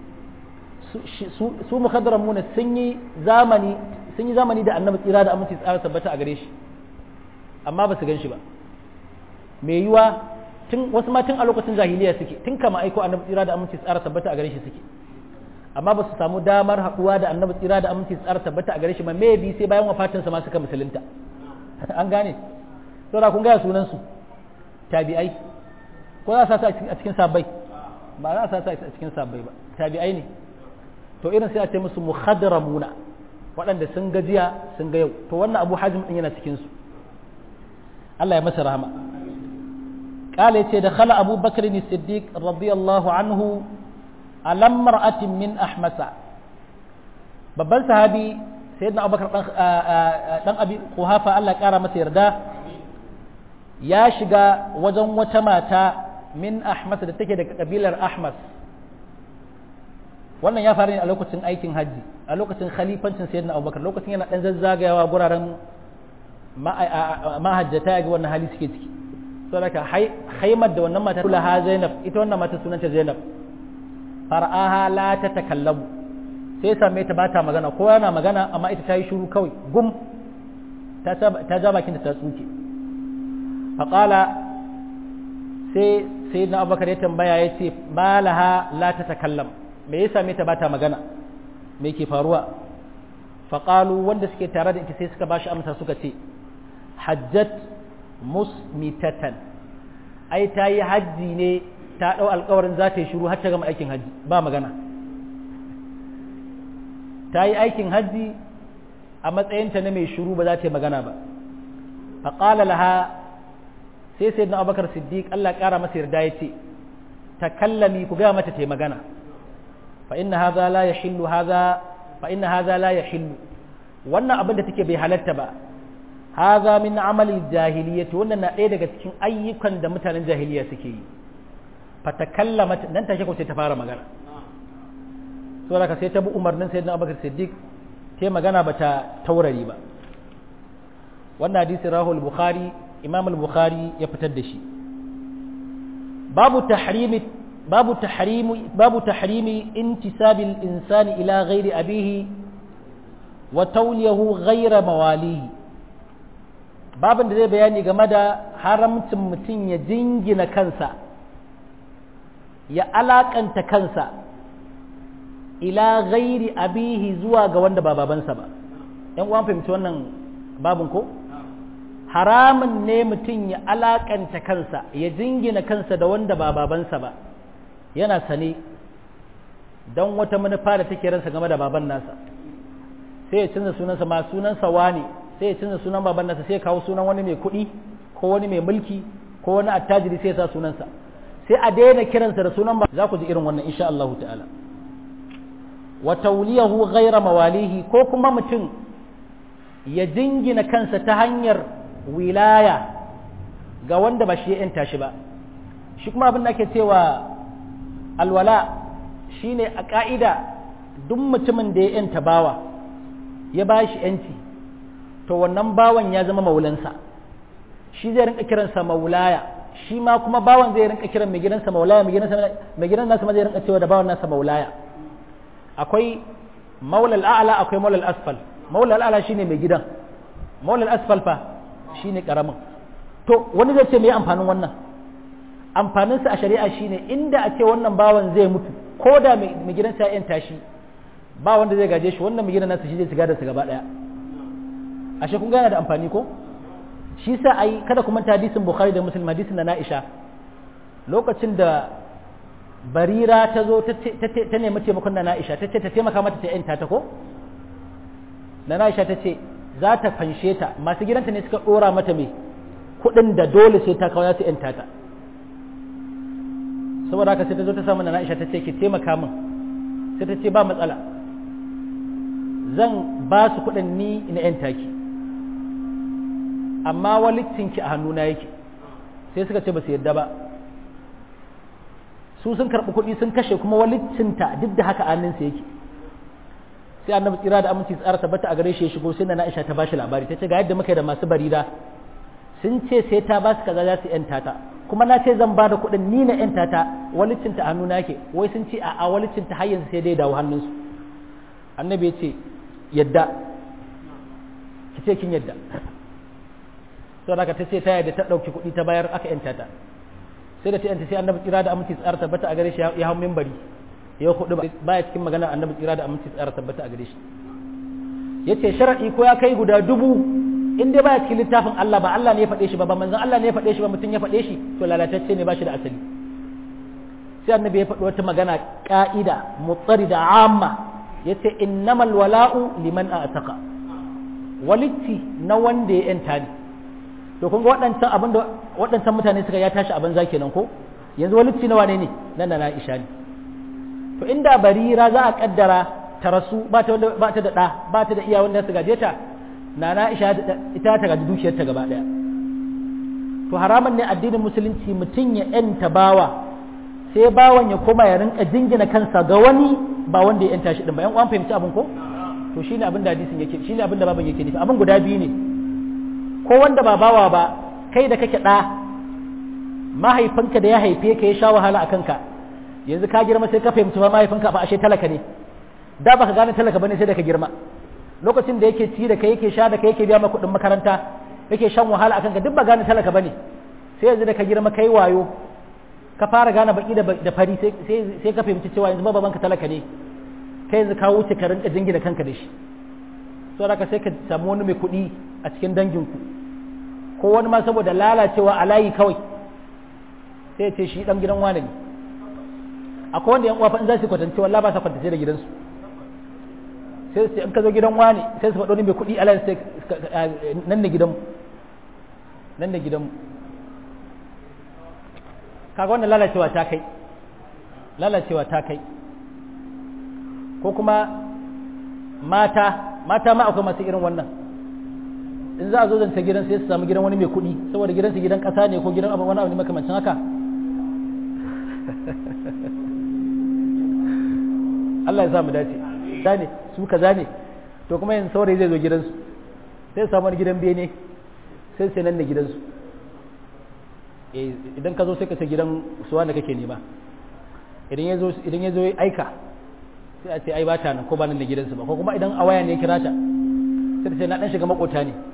su mukhaddaramuna sun yi zamani sun yi zamani da annabi tsira da aminci tsara tabbata a gare shi amma ba su gan shi ba mai yiwa tun wasu ma tun a lokacin jahiliya suke tun kama aiko annabi tsira da aminci tsara tabbata a gare shi suke amma ba su samu damar haɗuwa da annabi tsira da aminci tsara tabbata a gare shi ba me bi sai bayan wafatinsa ma suka musulunta an gane saboda kun gaya sunan su tabi'ai ko za a sa a cikin sabbai ba za a sa a cikin sabbai ba tabi'ai ne to irin sai a ce musu muhadramuna waɗanda sun gajiya sun ga yau to wannan abu hajim din yana cikin su Allah ya masa rahama قال يتي دخل أبو بكر الصديق رضي الله عنه على امرأة من أحمس babban sahabi sayyidina abubakar dan abi kuhafa Allah kara masa yarda ya shiga wajen wata mata min ahmas da take daga kabilar ahmas wannan ya faru ne a lokacin aikin hajji a lokacin khalifancin sayyidina abubakar lokacin yana dan zazzagayawa guraren mahajjata ga wannan hali suke ciki saboda haimar da wannan mata ha zainab ita wannan mata sunanta zainab far'aha la ta takallamu sai same ta bata magana ko yana magana amma ita ta yi shuru kawai gum ta ja bakin da ta tsuke faƙala sai sai na abubakar ya tambaya ya ce malaha la ta takallam me ya same ta bata magana me ke faruwa faƙalu wanda suke tare da ita sai suka bashi amsa suka ce hajjat musmitatan ai ta yi hajji ne ta ɗau alkawarin za ta yi shuru har ta gama aikin hajji ba magana ta yi aikin hajji a matsayinta na mai shuru ba za ta yi magana ba a ƙala laha sai sai na abubakar siddiq allah ƙara masa yarda ya ce ta kallami ku gaya mata ta yi magana fa inna haza la ya hillu haza fa inna haza la ya hillu wannan abin da take bai halatta ba haza min amali jahiliyyati wannan na ɗaya daga cikin ayyukan da mutanen jahiliya suke yi fa ta kallama nan take ko sai ta fara magana saboda ka sai ta bi umarnin sayyidina Abubakar Siddiq ta magana ba ta taurari ba wannan hadisi rahul bukhari imam al-bukhari ya fitar da shi babu tahrimi babu tahrimi babu tahrimi intisabil insani ila ghairi abihi wa tawliyahu ghaira mawalihi babin da zai bayani game da haramcin mutum ya jingina kansa ya alakanta kansa ila ghairi abihi zuwa ga wanda ba babansa ba yan uwan fahimci wannan babin ko haramun ne mutum ya alakanta kansa ya jingina kansa da wanda ba babansa ba yana sane don wata manufa da take ransa game da baban nasa sai ya canza sunansa ma sunansa wani sai ya canza sunan baban nasa sai ya kawo sunan wani mai kuɗi ko wani mai mulki ko wani attajiri sai ya sa sunansa sai a daina kiransa da sunan ba za ku ji irin wannan insha Allah ta'ala wa tawliyahu ghayra mawalihi ko kuma mutum ya jingina kansa ta hanyar wilaya ga wanda ba shi ya yanta shi ba shi kuma abin da ake cewa alwala shine a ka'ida duk mutumin da ya yanta bawa ya ba shi yanci to wannan bawan ya zama maulansa shi zai rinka kiransa maulaya shi ma kuma bawan zai rinka kiran mai gidansa maulaya mai gidan nasa ma zai rinka cewa da bawan nasa maulaya akwai maulal a'la akwai maulal asfal maulal a'la shine mai gidan maulal asfal fa shine karamin to wani zai ce me amfanin wannan amfanin sa a shari'a shine inda a ce wannan bawan zai mutu ko da mai gidansa ya yanta shi ba wanda zai gaje shi wannan mai gidan nasa shi zai shiga da su gaba daya ashe kun gana da amfani ko shi sa ai kada kuma ta hadisin bukhari da muslim hadisin na na'isha lokacin da barira ta zo ta nemi taimakon na na'isha ta ce ta taimaka mata ta yanta ta ko na na'isha ta ce za ta fanshe ta masu gidanta ne suka dora mata mai kuɗin da dole sai ta kawo ta yanta ta saboda haka sai ta zo ta samu na na'isha ta ce ki taimaka min sai ta ce ba matsala zan ba su kuɗin ni na yanta ki amma walittinki a hannuna yake sai suka ce ba su yadda ba su sun karɓi kuɗi sun kashe kuma walittinta duk da haka hannunsa yake sai annabi tsira da aminci tsara tabbata a gare shi ya shigo sai na Aisha ta bashi labari ta ce ga yadda muka yi da masu barira sun ce sai ta ba su kaza za su yanta ta kuma na ce zan ba da kuɗin ni na yanta ta walittinta a hannuna yake wai sun ce a walittinta har yanzu sai dai dawo hannunsu annabi ya ce yadda ki ce kin yadda sau da ta ce ta yadda ta ɗauki kuɗi ta bayar aka yanta ta sai da ta yanta sai annabi tsira da aminci tsara tabbata a gare shi ya hau mimbari ya kuɗi baya cikin magana annabi tsira da aminci tsara tabbata a gare shi ya ce sharaɗi ko ya kai guda dubu in dai baya cikin littafin Allah ba Allah ne ya faɗe shi ba ba manzon Allah ne ya faɗe shi ba mutum ya faɗe shi to lalatacce ne ba shi da asali sai annabi ya faɗi wata magana ƙa'ida mutsari da amma ya ce innamal wala'u liman a'taqa walitti na wanda ya yanta ne to kun ga waɗancan abin da waɗancan mutane suka ya tashi abin za kenan ko yanzu walitti na wane ne nan na Aisha ne to inda barira za a kaddara ta rasu ba ta ba ta da ɗa ba ta da iya wanda su gaje ta na Aisha ita ta gaji dukiyar ta gaba ɗaya to haraman ne addinin musulunci mutum ya yanta bawa sai bawan ya koma ya rinka jingina kansa ga wani ba wanda ya yanta shi din ba yan uwan fahimci abin ko to shine abin da hadisin yake shine abin da baban yake nufi abin guda biyu ne ko wanda ba bawa ba kai da kake ɗa mahaifinka da ya haife ka ya sha wahala a kanka yanzu ka girma sai ka fahimci ba mahaifinka fa ashe talaka ne da baka gane talaka bane sai da ka girma lokacin da yake ci da kai yake sha da kai yake biya maka kuɗin makaranta yake shan wahala a kanka duk ba gane talaka bane sai yanzu da ka girma kai wayo ka fara gane baki da fari sai ka fahimci cewa yanzu babanka talaka ne kai yanzu ka wuce ka rinka jingina kanka da shi saboda ka sai ka samu wani mai kuɗi a cikin danginku ko wani ma saboda lalacewa a layi kawai sai ce shi dan gidan wane ne akwai wanda yan uwa fa in za su kwatance wallahi ba sa kwatance da gidansu sai su in ka zo gidan wane sai su faɗo ni mai kuɗi alai sai nan ne gidanmu nan ne gidanmu kaga wannan lalacewa ta kai lalacewa ta kai ko kuma mata mata ma akwai masu irin wannan in za a zo zance gidan sai su samu gidan wani mai kuɗi saboda gidansu gidan ƙasa ne ko gidan abin wani abu ne makamancin haka Allah ya sa mu dace ne su kaza ne to kuma yin saurayi zai zo gidansu sai su samu wani gidan bene sai su nan da gidansu idan ka zo sai ka ce gidan suwa da kake nema idan ya zo idan ya zo aika sai a ce ai ba ta nan ko ba nan da gidansu ba ko kuma idan a waya ne ya kira ta sai ta ce na dan shiga makota ne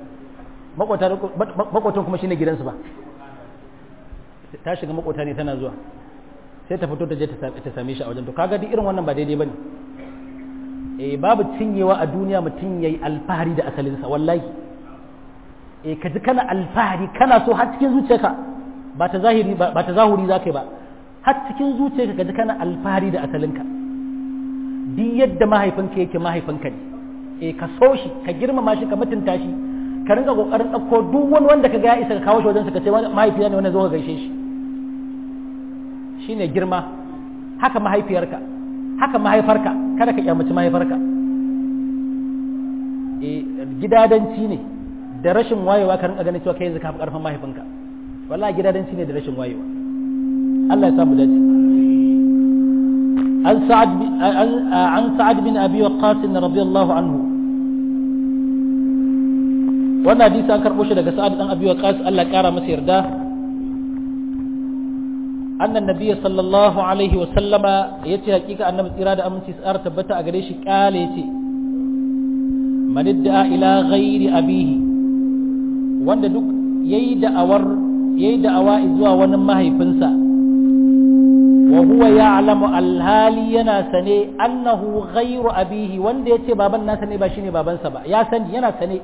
makotan kuma shine gidansu ba ta shiga makota ne tana zuwa sai ta fito ta je ta same shi a wajen to kaga duk irin wannan ba daidai bane eh babu cinyewa a duniya mutum yayi alfahari da asalinsa wallahi eh ka ji kana alfahari kana so har cikin zuciyarka ba ta zahiri ba ta zahuri zakai ba har cikin zuciyarka ka ji kana alfahari da asalinka duk yadda mahaifinka yake mahaifinka ne eh ka so shi ka girmama shi ka mutunta shi ka rinka kokarin ɗauko duk wani wanda ka ga ya isa ka kawo shi wajen ka ce mahaifiya ne wanda zo ka gaishe shi shine girma haka mahaifiyarka haka mahaifarka kada ka kyamaci mahaifarka eh gidadanci ne da rashin wayewa ka rinka ganin cewa kai yanzu ka fi karfin mahaifinka wallahi gidadanci ne da rashin wayewa Allah ya samu dace عن سعد عن سعد بن ابي وقاص رضي الله عنه wannan hadisi an karɓo shi daga sa'ad dan abi waqas Allah ya kara masa yarda annan nabiyyi sallallahu alaihi wa sallama yace hakika annabi tsira da aminci tsar tabbata a gare shi kale yace man idda ila ghairi abihi wanda duk yayi da'awar yayi da'awa zuwa wani mahaifinsa wa huwa ya'lamu alhali yana sane annahu ghairu abihi wanda yace baban nasa ne ba shine babansa ba ya sani yana sane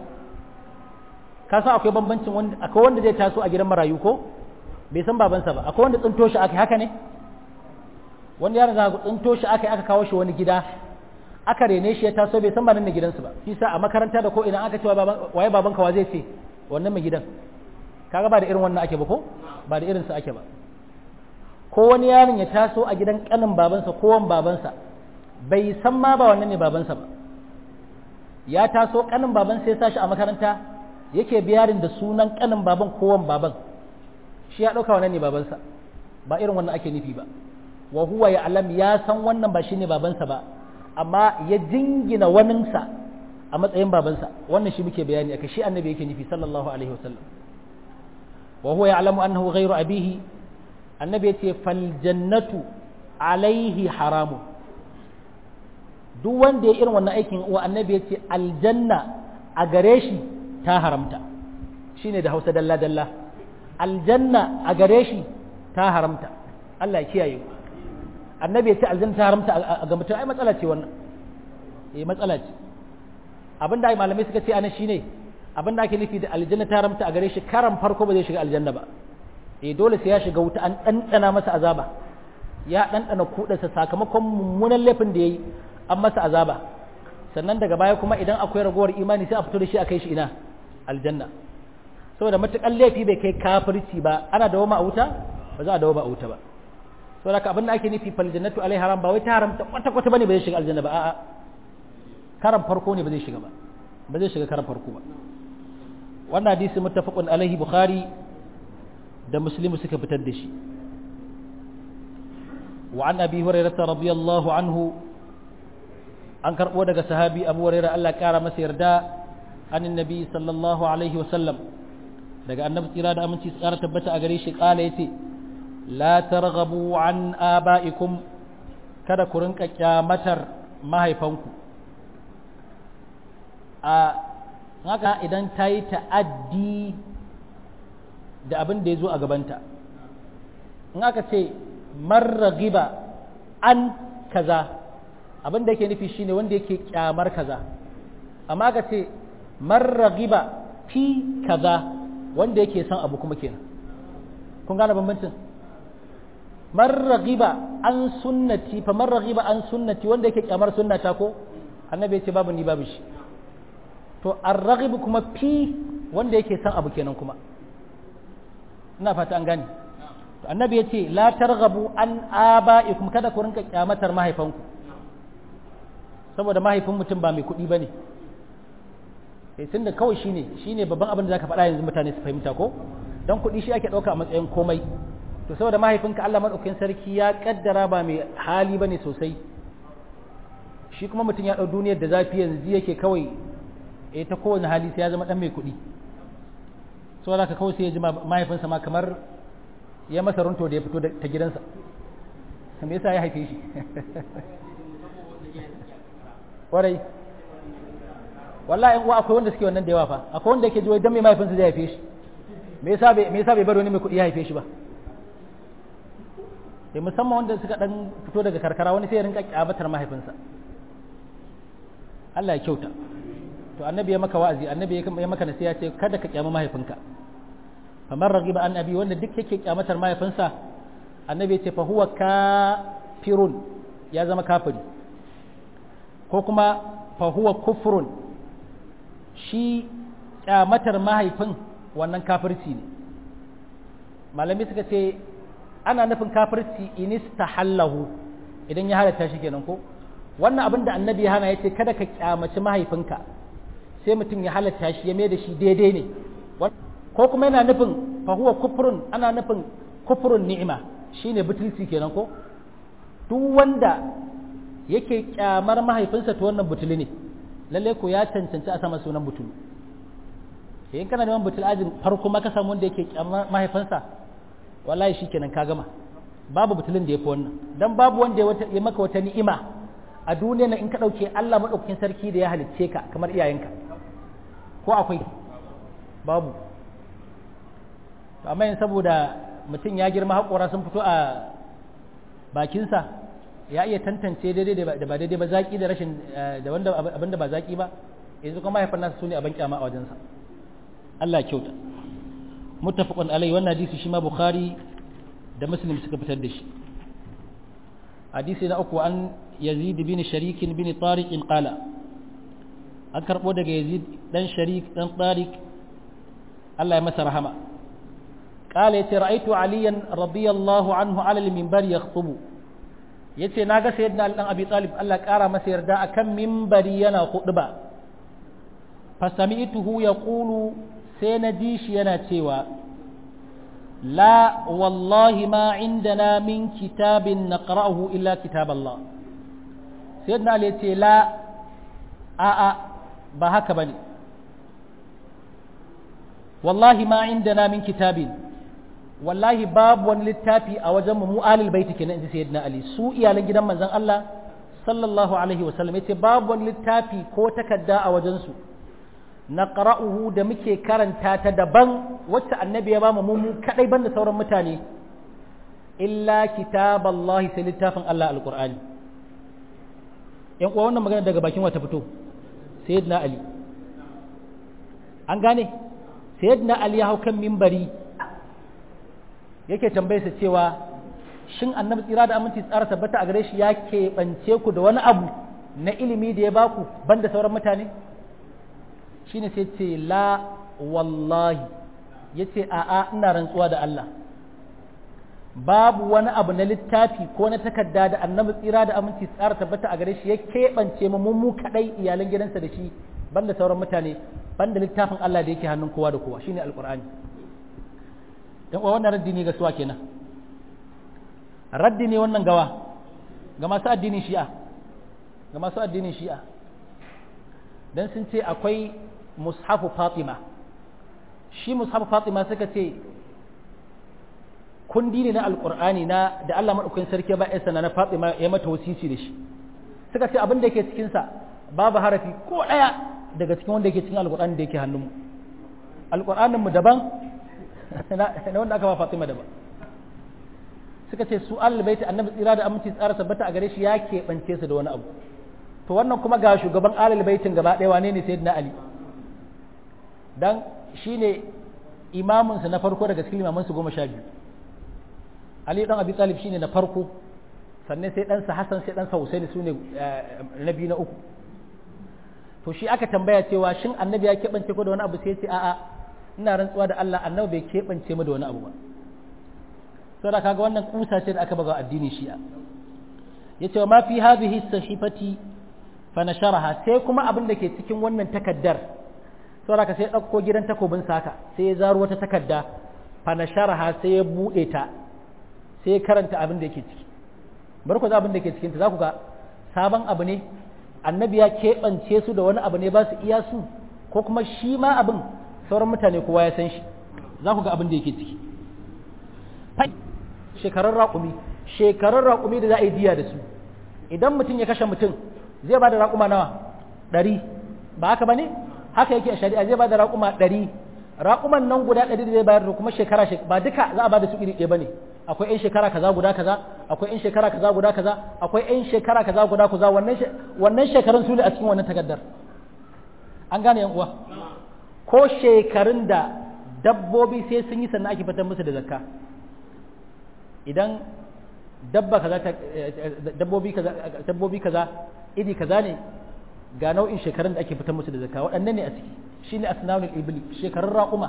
ka san akwai bambancin wanda akwai wanda zai taso a gidan marayu ko bai san babansa ba akwai wanda tsinto shi aka haka ne wanda yaron zaka tsinto shi aka aka kawo shi wani gida aka rene shi ya taso bai san ba nan ne gidansu ba shi sa a makaranta da ko idan aka ce waye babanka wa zai ce wannan mai gidan kaga ba da irin wannan ake ba ko ba da irin sa ake ba ko wani yaron ya taso a gidan kanin babansa ko wan babansa bai san ma ba wannan ne babansa ba ya taso kanin babansa ya sashi a makaranta yake biyarin da sunan kanin baban kowan baban shi ya ɗauka wannan ne babansa ba irin wannan ake nufi ba wa huwa ya alam ya san wannan ba shine babansa ba amma ya jingina waninsa a matsayin babansa wannan shi muke bayani aka shi annabi yake nufi sallallahu alaihi wasallam wa huwa ya alamu annahu ghairu abihi annabi yace fal jannatu alaihi haramun duk wanda ya irin wannan aikin wa annabi yace aljanna a gare shi ta haramta shine da hausa dalla dalla aljanna a gare shi ta haramta Allah ya kiyaye annabi ya ce aljanna ta haramta a ga mutum ai matsala ce wannan eh matsala ce abinda ai malamai suka ce ana shine abinda ake nufi da aljanna ta haramta a gare shi karan farko ba zai shiga aljanna ba eh dole sai ya shiga wuta an ɗanɗana masa azaba ya ɗanɗana kuɗansa sakamakon mummunan laifin da ya yi an masa azaba sannan daga baya kuma idan akwai ragowar imani sai a fito da shi a kai shi ina aljanna saboda matuƙan laifi bai kai kafirci ba ana dawo ma a wuta ba za a dawo ba a wuta ba saboda haka abin da ake nufi fal jannatu alai haram ba wai ta haramta kwata kwata bane ba zai shiga aljanna ba a'a karan farko ne ba zai shiga ba ba zai shiga karan farko ba wannan hadisi muttafaqun alaihi bukhari da muslimu suka fitar da shi wa an abi hurairah radiyallahu anhu an karbo daga sahabi abu hurairah Allah ya kara masa yarda anin nabi sallallahu alaihi wasallam daga annabi tsira da aminci tsara tabbata a gare shi kala yace la targhabu an aba'ikum kada ku rinka kyamatar mahaifanku a haka idan ta yi ta'addi da abin da ya zo a gabanta in aka ce marragiba an kaza abin da yake nufi shine wanda yake kyamar kaza amma aka ce marragiba fi kaza wanda yake son abu kuma kenan kun gane bambancin marragiba an sunnati fa marragiba an sunnati wanda yake kyamar sunnata ko annabi ya ce babu ni babu shi to arragibu kuma fi wanda yake son abu kenan kuma ina fata an gane to annabi ya ce la targhabu an aba'ikum kada ku rinka kyamatar mahaifanku saboda mahaifin mutum ba mai kuɗi bane eh tunda kawai shine shine babban abin da zaka faɗa yanzu mutane su fahimta ko dan kuɗi shi ake ɗauka a matsayin komai to saboda mahaifinka Allah madaukakin sarki ya kaddara ba mai hali bane sosai shi kuma mutum ya ɗau duniyar da zafi yanzu yake kawai eh ta kowane hali sai ya zama dan mai kuɗi saboda ka kawai sai ya ji mahaifinsa ma kamar ya masa runto da ya fito ta gidansa me yasa ya haife shi kwarai wallahi uwa akwai wanda suke wannan da yawa fa akwai wanda yake ji wai dan mai mahaifinsa zai haife shi me yasa bai me yasa bai bar wani mai kuɗi ya haife shi ba sai musamman wanda suka dan fito daga karkara wani sai ya rinka kyabatar mahaifinsa Allah ya kyauta to annabi ya maka wa'azi annabi ya maka nasiha ce kada ka kyama mahaifinka famar ragiba an abi wanda duk yake kyamatar mahaifinsa annabi ya ce fa huwa kafirun ya zama kafiri ko kuma fa huwa kufrun shi kyamatar mahaifin wannan kafirci ne malami suka ce ana nufin kafirci inistahallahu idan ya halatta shi kenan ko wannan abin da annabi ya hana ya ce kada ka kyamaci mahaifinka sai mutum ya halatta shi ya mai da shi daidai ne ko kuma yana nufin fahuwa kufurun ana nufin kufurun ni'ima shine butulci kenan ko duk wanda yake kyamar mahaifinsa to wannan butuli ne lalle ko ya cancanci a sama sunan butulu in kana neman butul ajin farko ma ka samu wanda yake kyamar mahaifinsa wallahi shikenan ka gama babu butulin da ya fi wannan dan babu wanda ya maka wata ni'ima a duniya na in ka ɗauke Allah maɗaukakin sarki da ya halicce ka kamar iyayenka ko akwai babu amma yin saboda mutum ya girma haƙora sun fito a bakinsa ya iya tantance daidai da ba daidai ba zaƙi da rashin da wanda abin da ba zaƙi ba yanzu kuma mahaifan nasa su ne abin kyama a wajensa Allah kyauta muttafaqun alai wannan hadisi shi ma bukhari da muslim suka fitar da shi hadisi na uku an yazid bin sharik bin tariq qala an karbo daga yazid dan sharik dan tariq Allah ya masa rahama qala yace ra'aytu aliyan radiyallahu anhu ala al-minbar yakhutubu yace naga sayyidina ali dan abi talib Allah kara masa yarda akan minbari yana khutba fa sami'tuhu yaqulu sai na ji shi yana cewa la wallahi ma indana min kitabin naqra'uhu illa kitab Allah sayyidina ali yace la a a ba haka bane wallahi ma indana min kitabin wallahi babu wani littafi a wajen mu alil baiti kenan inji sayyidina ali su iyalan gidan manzon Allah sallallahu alaihi wasallam yace babu wani littafi ko takarda a wajen su naqra'uhu da muke karanta ta daban wacce annabi ya bamu mu kadai banda sauran mutane illa kitaballahi sai littafin Allah alqur'ani yan uwa wannan magana daga bakin wata fito sayyidina ali an gane sayyidina ali ya hau kan mimbari yake tambayarsa cewa shin annabi tsira da aminci tsara tabbata a gare shi ya keɓance ku da wani abu na ilimi da ya baku banda sauran mutane shine sai ce la wallahi yace a'a ina rantsuwa da Allah babu wani abu na littafi ko na takarda da annabi tsira da aminci tsara tabbata a gare shi ya keɓance mu mu kadai iyalan gidansa da shi banda sauran mutane banda littafin Allah da yake hannun kowa da kowa shine alqur'ani dan uwa wannan raddi ne ga suwa kenan raddi ne wannan gawa ga masu addinin shi'a ga masu addinin shi'a dan sun ce akwai mushafu fatima shi mushafu fatima suka ce kundi ne na alkur'ani na da Allah madaukakin sarki ba ya sana na fatima ya mata wasisi da shi suka ce abin da yake cikin sa babu harafi ko daya daga cikin wanda yake cikin alkur'ani da yake hannunmu alkur'anin mu daban na wanda aka ba fatima daban suka ce su albaiti annabi tsira da aminci tsara tabbata a gare shi ya keɓance su da wani abu to wannan kuma ga shugaban alal baitin gaba ɗaya wane ne sayyidina ali dan shine imamin sa na farko daga cikin imaman su goma sha biyu ali dan abi talib shine na farko sannan sai ɗansa hasan sai ɗansa husaini sune na biyu na uku to shi aka tambaya cewa shin annabi ya keɓance ko da wani abu sai ya ce a'a ina rantsuwa da Allah annabi bai keɓance mu da wani abu ba saboda kaga wannan kusa ce da aka baga addinin shi'a yace wa ma fi hadhihi sahifati fanasharaha sai kuma abin da ke cikin wannan takaddar saboda ka sai ɗauko gidan takobin saka sai ya zaro wata takadda fanasharaha sai ya buɗe ta sai ya karanta abin da yake ciki bari ku za abin da ke cikin ta za ku ga sabon abu ne annabi ya keɓance su da wani abu ne ba su iya su ko kuma shi ma abin sauran mutane kowa ya san shi za ku ga abin da yake ciki shekarun raƙumi shekarun raƙumi da za a yi diya da su idan mutum ya kashe mutum zai ba da raƙuma nawa ɗari ba haka ba ne haka yake a shari'a zai ba da raƙuma ɗari raƙuman nan guda ɗari da zai bayar da kuma shekara ba duka za a ba da su iri ɗaya ba ne akwai 'yan shekara kaza guda kaza akwai 'yan shekara kaza guda kaza akwai 'yan shekara kaza guda kaza wannan wannan shekarun su ne a cikin wannan takaddar an gane yan uwa ko shekarun da dabbobi sai sun yi sannan ake fitar musu da zakka idan dabba kaza dabbobi kaza dabbobi kaza iri kaza ne ga nau'in shekarun da ake fitar musu da zakka waɗannan ne a ciki shine asnanul ibli shekarun raquma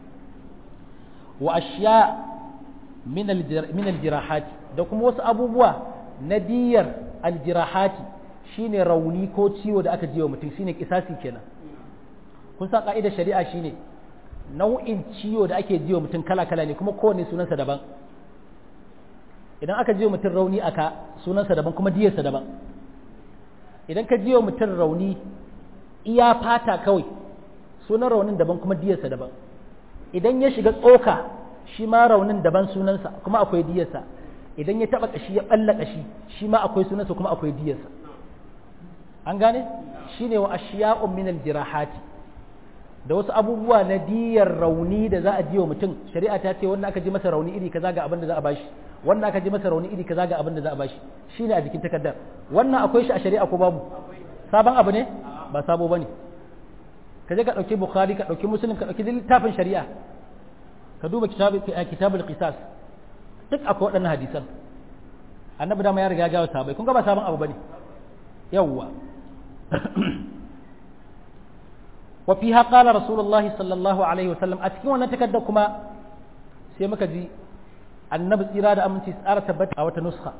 wa ashiya min aljirahati da kuma wasu abubuwa na diyar aljirahati shine rauni ko ciwo da aka jiwa mutum shine kisasi kenan kun san ka'idar shari'a shine nau'in ciwo da ake jiwa mutum kala-kala ne kuma kowane sunansa daban idan aka jiwa mutum rauni aka sunansa daban kuma diyarsa daban idan ka jiwa mutum rauni iya fata kawai sunan raunin daban kuma diyarsa daban idan ya shiga tsoka shi ma raunin daban sunansa kuma akwai diyarsa idan ya taba kashi ya balla kashi shi ma akwai sunansa kuma akwai diyarsa an gane shine wa ashiya'un min aljirahati da wasu abubuwa na diyar rauni da za a jiwa mutum shari'a ta ce wannan aka ji masa rauni iri kaza ga abin da za a bashi wannan aka ji masa rauni iri kaza ga abin da za a bashi shine a jikin takardar wannan akwai shi a shari'a ko babu sabon abu ne ba sabo bane ka je ka dauki bukhari ka dauki muslim ka dauki littafin shari'a ka duba kitabul qisas duk akwai waɗannan hadisan annabi dama ya riga ya gawo sahabbai kun ga ba sabon abu bane yawwa wa fiha qala rasulullahi sallallahu alaihi wasallam a cikin wannan takarda kuma sai muka ji annabi tsira da aminci tsara tabbata a wata nuskha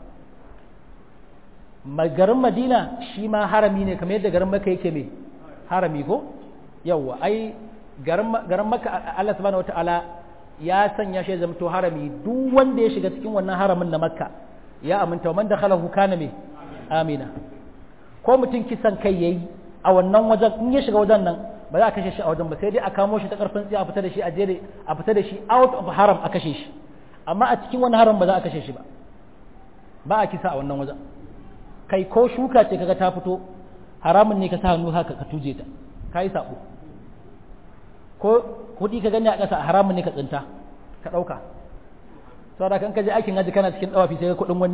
garin madina shi ma harami ne kamar yadda garin maka yake mai harami ko yawwa ai garin maka Allah subhanahu wataala ya sanya shi zama to harami duk wanda ya shiga cikin wannan haramin na makka ya aminta man dakhalahu kana me amina ko mutum kisan kai yayi a wannan wajen in ya shiga wajen nan ba za a kashe shi a wajen ba sai dai a kamo shi ta karfin tsiya a fita da shi a jere a fita da shi out of haram a kashe shi amma a cikin wani haram ba za a kashe shi ba ba a kisa a wannan wajen kai ko shuka ce kaga ta fito haramun ne ka sa hannu haka ka tuje ta kai sabo ko kuɗi ka gani a ƙasa haramun ne ka tsinta ka ɗauka saboda kan ka je aikin haji kana cikin ɗawafi sai kuɗin wani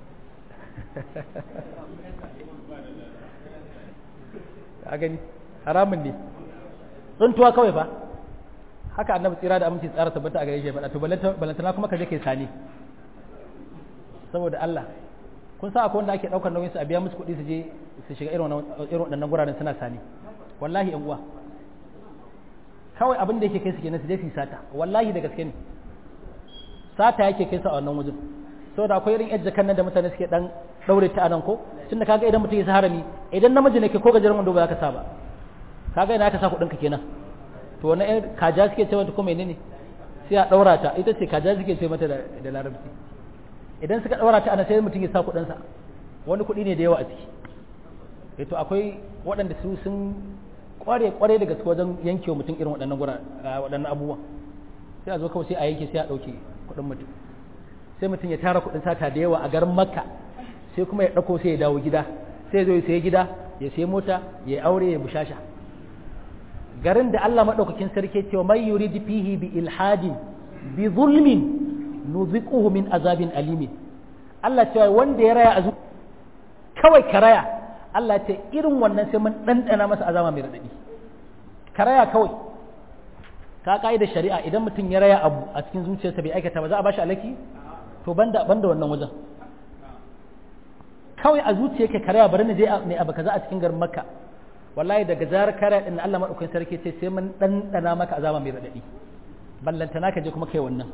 a gani haramun ne tsintuwa kawai fa haka annabi tsira da aminci tsara tabbata a gare shi faɗa to balantana kuma ka je kai sani saboda Allah kun sa akwai wanda ake ɗaukar nauyin su a biya musu kuɗi su je su shiga irin waɗannan guraren suna sani wallahi yan uwa kawai abin da yake kai su kenan su je su sata wallahi da gaske ne sata yake kai su a wannan wajen saboda akwai irin yadda kan nan da mutane suke dan daure ta anan ko tunda kaga idan mutum ya sa harami idan namiji ne ke ko gajeren wando ba za ka sa ba kaga ina ka sa kuɗin ka kenan to wannan ɗan kaja suke ce mata ko menene sai a daura ta ita ce kaja suke ce mata da larabci idan suka daura ta ana sai mutum ya sa kuɗin sa wani kuɗi ne da yawa a ciki eh to akwai waɗanda su sun kware kware da gaske wajen yanke wa mutum irin waɗannan gura waɗannan abubuwan sai a zo kawai sai a yanke sai a ɗauke kuɗin mutum sai mutum ya tara kuɗin sata da yawa a garin makka sai kuma ya ɗauko sai ya dawo gida sai ya zo ya sayi gida ya sayi mota ya aure ya bushasha garin da Allah maɗaukakin sarki cewa mai yurid fihi bi ilhadin bi zulmin nuziquhu min azabin alimin Allah cewa wanda ya raya azu kawai ka raya Allah ce irin wannan sai mun ɗanɗana masa azama mai raɗaɗi ka raya kawai ka da shari'a idan mutum ya raya abu a cikin zuciyarsa bai aikata ba za a bashi alaki to banda banda wannan wajen kawai a zuciyarka ka raya bari na je ne abu kaza a cikin garin makka wallahi daga zarar kare din Allah madaukakin sarki ce sai mun ɗanɗana maka azama mai raɗaɗi ballantana ka je kuma kai wannan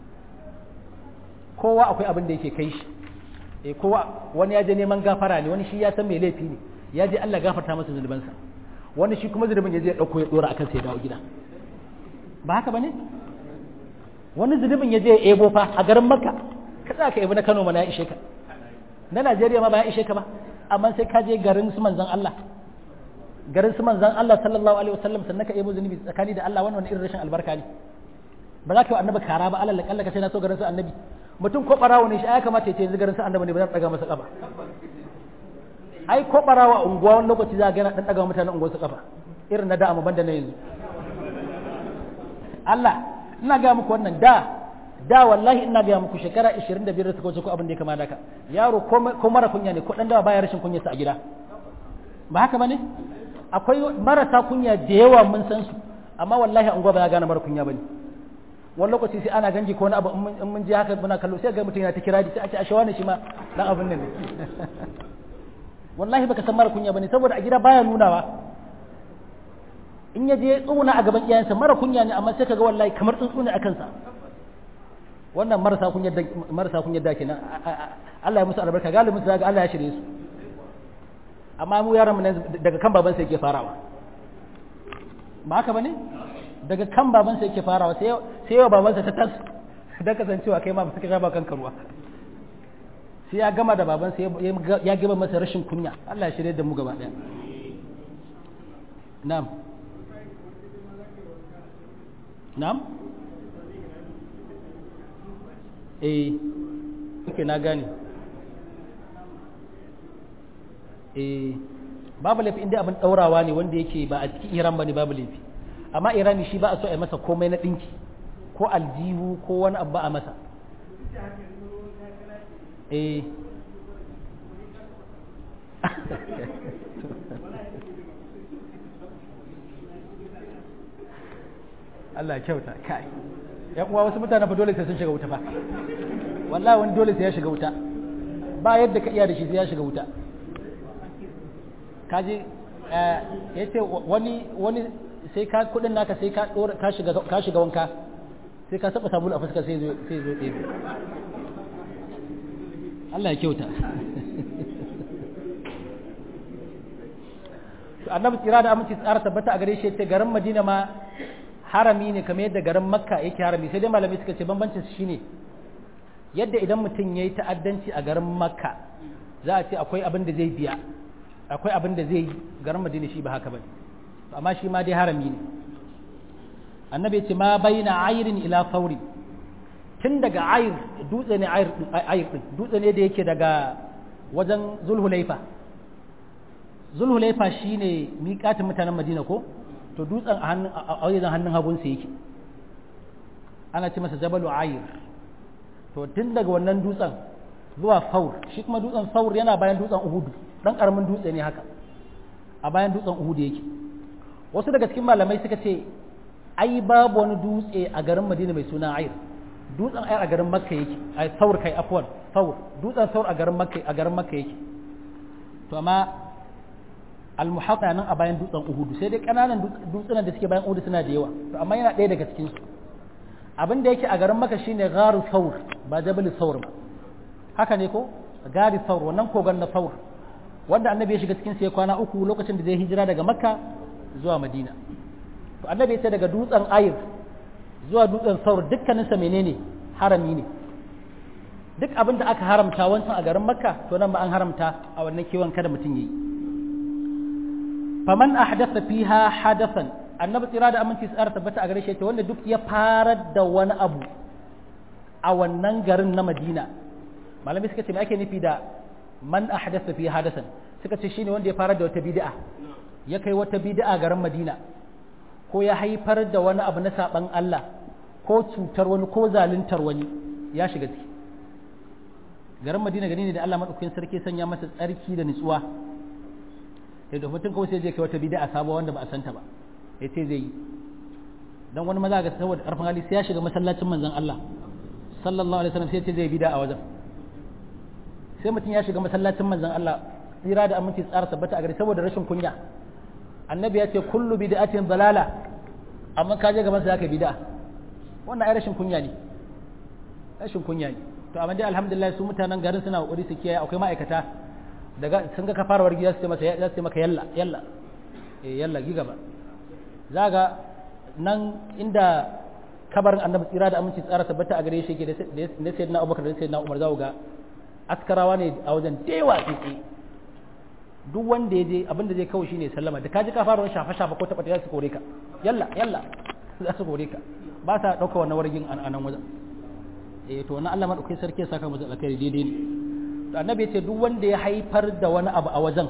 kowa akwai abin da yake kai shi eh kowa wani ya je neman gafara ne wani shi ya san mai laifi ne ya je Allah gafarta masa zunubansa wani shi kuma zunubin ya je ya dauko ya dora akan sai ya dawo gida ba haka bane wani zunubin ya je ya ebo fa a garin Makka ka za ka ebo na Kano mana ya ishe ka na Najeriya ma ba ya ishe ka ba amma sai ka je garin su manzon Allah garin su manzon Allah sallallahu alaihi wasallam sannan ka ebo zunubi tsakani da Allah wannan irin rashin albarka ne ba za ka yi annabi kara ba Allah la kallaka sai na so garin su annabi mutum ko barawo ne shi ya kamata ya ce yanzu garin sa annabi ne ba zan daga masa kafa ai ko barawo a unguwa wani lokaci za ga yana dan daga mutanen unguwar su kafa irin na da amma banda na yanzu Allah ina ga muku wannan da da wallahi ina ga muku shekara 25 da suka wuce ko abin da ya kama da ka yaro ko mara kunya ne ko dan dawa baya rashin kunya sa a gida ba haka bane akwai marasa kunya da yawa mun san su amma wallahi an ba ya gane mara kunya bane wani lokaci sai ana ganji ko wani abu in mun je haka muna kallo sai ga mutum yana ta kira sai a ce a shawa ne shi ma dan abin nan ne wallahi baka san mara kunya bane saboda a gida baya nunawa in ya je tsuna a gaban iyayensa mara kunya ne amma sai kaga wallahi kamar tsuntsu ne a kansa wannan marasa kunya da marasa kunya da kenan Allah ya musu albarka galibin su ga Allah ya shirye su amma mu yaran mu daga kan baban sa yake farawa ba haka bane daga kan baban sa yake farawa sai sai yawa baban sa ta tas dan kasancewa kai ma ba suka ba kanka ruwa sai ya gama da baban sa ya gaba masa rashin kunya Allah ya shirye da mu gaba daya na'am na'am eh okay na gane eh babu laifi inda abin daurawa ne wanda yake ba a cikin iran ba ne babu laifi amma irani shi ba a so a yi masa komai na ɗinki ko aljihu ko wani abu ba a masa eh Allah ya kyauta kai ya kuma wasu mutane fa dole sai sun shiga wuta fa wallahi wani dole sai ya shiga wuta ba yadda ka iya da shi sai ya shiga wuta kaji ya ce wani wani sai ka kudin naka sai ka dora ka shiga ka shiga wanka sai ka saba sabulu a fuska sai zo sai zo ɗebe Allah ya kyauta annabi tsira da aminci tsara tabbata a gare shi ce garin Madina ma harami ne kamar yadda garin Makka yake harami sai dai malami suka ce bambancin shi ne yadda idan mutum yayi ta'addanci a garin Makka za a ce akwai abin da zai biya akwai abin da zai yi garin madina shi ba haka ba amma shi ma dai harami ne annabi ya ce ma baina ayirin ila fauri tun daga ayir dutse ne ayir din dutse ne da yake daga wajen zulhulaifa zulhulaifa shine miƙatin mutanen madina ko to dutsen a hannun a wajen hannun hagun sa yake ana ce masa jabalu ayir to tun daga wannan dutsen zuwa faur shi kuma dutsen faur yana bayan dutsen uhudu dan karamin dutse ne haka a bayan dutsen uhudu yake wasu daga cikin malamai suka ce ai babu wani dutse a garin madina mai suna ayir dutsen ayir a garin makka yake ai saur kai afwan saur dutsen saur a garin makka a garin makka yake to amma almuhatta nan a bayan dutsen uhudu sai dai kananan dutsunan da suke bayan uhudu suna da yawa to amma yana ɗaya daga cikin su abin da yake a garin makka shine gharu saur ba jabal saur ba haka ne ko gari saur wannan kogon na saur wanda annabi ya shiga cikin sai kwana uku lokacin da zai hijira daga makka zuwa madina to annabi ya ce daga dutsen ayir zuwa dutsen saur dukkaninsa menene harami ne duk abin da aka haramta wancan a garin makka to nan ba an haramta a wannan kewan kada mutum yi faman ahdatha fiha hadathan annabi tsira da aminci tsara tabbata a gare shi wanda duk ya farar da wani abu a wannan garin na madina malami suka ce me ake nufi da man ahdatha fi hadasan suka ce shine wanda ya fara da wata bid'a ya kai wata bid'a garin Madina ko ya haifar da wani abu na saban Allah ko cutar wani ko zaluntar wani ya shiga ciki garin Madina gani ne da Allah madaukakin sarki sanya masa tsarki da nutsuwa da mutum kawai sai je kai wata bid'a sabuwa wanda ba a santa ba ya ce zai yi dan wani maza ga saboda karfin hali sai ya shiga masallacin manzon Allah sallallahu alaihi wasallam sai ya ce zai bid'a a wajen sai mutum ya shiga masallacin manzon Allah tsira da aminci tsara tabbata a gari saboda rashin kunya annabi ya ce kullu bid'atin dalala amma ka je gaban sa zaka bid'a wannan ai rashin kunya ne rashin kunya ne to amma dai alhamdulillah su mutanen garin suna kokari su kiyaye akwai ma'aikata daga sun ga kafarwar gida su ce masa ya ce maka yalla yalla eh yalla gi gaba zaga nan inda kabarin annabi tsira da aminci tsara tabbata a gare shi yake da sayyidina Abubakar da sayyidina Umar zaku ga askarawa ne a wajen dewa tsitsi duk wanda ya je abin da zai kawo shine sallama da kaji ka fara wani shafa shafa ko taba ta su kore ka yalla yalla za su kore ka ba sa dauka wannan wargin a nan wajen eh to wannan Allah madaukai sarki ya saka mu alkhairi daidai ne to annabi ya ce duk wanda ya haifar da wani abu a wajen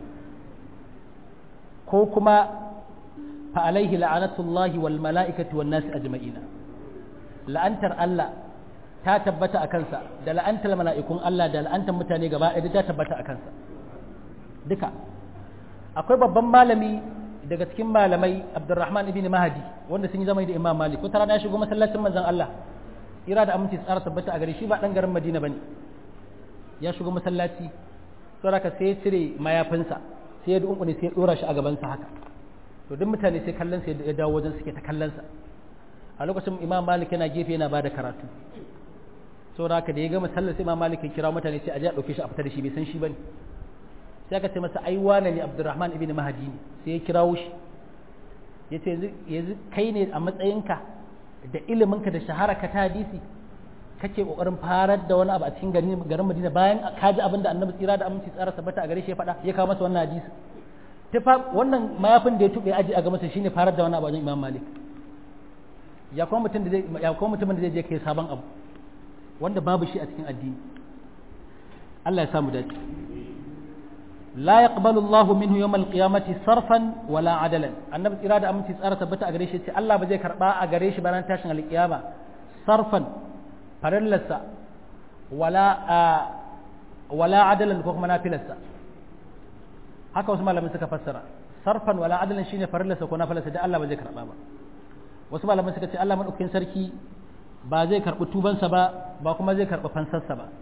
ko kuma fa alaihi la'anatullahi wal mala'ikati wan nasi ajma'ina la'antar Allah ta tabbata a kansa da la'antar mala'ikun Allah da la'antar mutane gaba ɗaya ta tabbata a kansa duka akwai babban malami daga cikin malamai Abdurrahman ibn Mahdi wanda sun yi zama da Imam Malik wata rana ya shigo masallacin manzon Allah ira da aminci tsara tabbata a gare shi ba dan garin Madina bane ya shigo masallaci saboda sai ya cire mayafinsa sai ya dunkune sai ya dora shi a gaban sa haka to duk mutane sai kallon sa ya dawo wajen suke ta kallon sa a lokacin Imam Malik yana gefe yana bada karatu saboda haka da ya gama sallar sai Imam Malik ya kira mutane sai a je a dauke shi a fita da shi bai san shi bane sai aka ce masa ai wane ne Abdurrahman ibn Mahdi ne sai ya kirawo shi yace yanzu kai ne a matsayinka da iliminka da shahara ka ta hadisi kake kokarin farar da wani abu a cikin garin garin Madina bayan ka ji abin da Annabi tsira da aminci tsara tabbata a gare shi ya faɗa ya kawo masa wannan hadisi ta wannan mayafin da ya tube aji a ga masa shine farar da wani abu a Imam Malik ya kuma mutum da zai ya kuma mutumin da zai je kai sabon abu wanda babu shi a cikin addini Allah ya samu dace la yaqbalu Allah minhu yawm al-qiyamati sarfan wala adalan annabi tsira da aminci tsara tabbata a gare shi ce Allah ba zai karba a gare shi bayan tashin al-qiyama sarfan farallarsa wala wala adalan ko kuma nafilarsa haka wasu malamin suka fassara sarfan wala adalan shine farallarsa ko nafilarsa da Allah ba zai karba ba wasu malamin suka ce Allah madaukakin sarki ba zai karbi tubansa ba ba kuma zai karbi fansarsa ba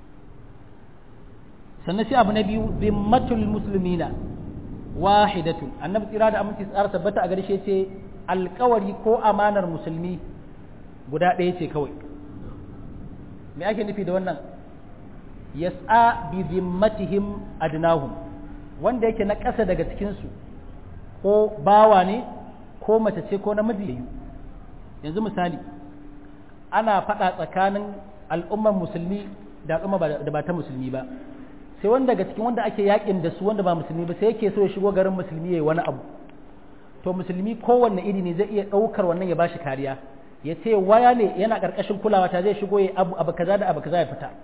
sannan sai abu na biyu zimmatul muslimina wahidatun annabi tsira da aminci tsara tabbata a garshe ce alkawari ko amanar musulmi guda ɗaya ce kawai me ake nufi da wannan yas'a bi zimmatihim adnahum wanda yake na ƙasa daga cikinsu ko bawa ne ko mace ce ko namiji yanzu misali ana faɗa tsakanin al'ummar musulmi da al'umma da ba ta musulmi ba sai wanda daga cikin wanda ake yakin da su wanda ba musulmi ba sai yake so ya shigo garin musulmi yayi wani abu to musulmi kowanne iri ne zai iya ɗaukar wannan ya bashi kariya ya ce waya ne yana ƙarƙashin kulawa ta zai shigo ya abu abu kaza da abu kaza ya fita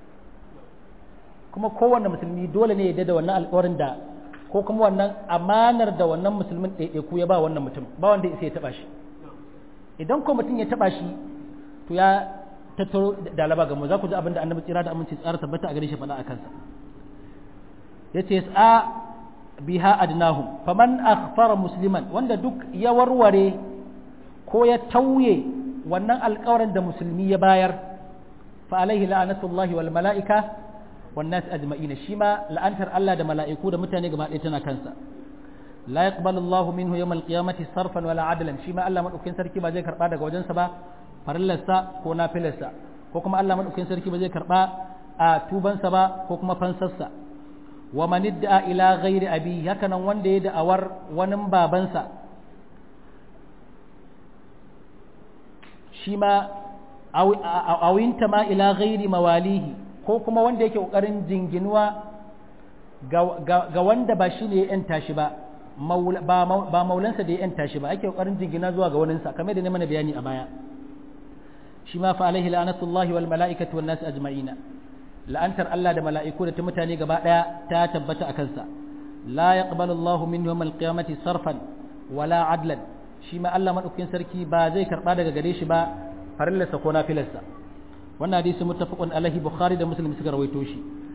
kuma kowanne musulmi dole ne ya da wannan alƙawarin da ko kuma wannan amanar da wannan musulmin ɗaiɗaiku ya ba wannan mutum ba wanda ya ya taɓa shi idan ko mutum ya taɓa shi to ya tattaro da alaba ga mu za ku ji abin da annabi tsira da aminci tsara tabbata a gare shi faɗa a kansa ya ce sa biha adnahum faman akhfara musliman wanda duk ya warware ko ya tauye wannan alƙawarin da musulmi ya bayar fa alaihi la'anatullahi wal mala'ika wan nas ajma'ina shi ma la'antar Allah da mala'iku da mutane gaba ɗaya tana kansa la yaqbalu Allah minhu yawm al-qiyamati sarfan wala adlan shi ma Allah madaukakin sarki ba zai karba daga wajensa ba farillarsa ko nafilarsa ko kuma Allah madaukakin sarki ba zai karba a tubansa ba ko kuma fansarsa wa man idda ila ghairi abi haka nan wanda ya da'awar wani babansa shi ma awinta ma ila ghairi mawalihi ko kuma wanda yake kokarin jinginuwa ga wanda ba shi ne ya yanta shi ba ba maulansa da ya yanta shi ba ake kokarin jingina zuwa ga waninsa kamar da ne mana bayani a baya shi ma fa alaihi la'anatullahi wal mala'ikati wan nas ajma'ina la'antar Allah da mala'iku da ta mutane gaba daya ta tabbata a kansa la yaqbalu Allahu minhu yawmal qiyamati sarfan wala adlan shi ma Allah madaukakin sarki ba zai karba daga gare shi ba farillarsa ko nafilarsa wannan hadisi muttafaqun alaihi bukhari da muslim suka rawaito shi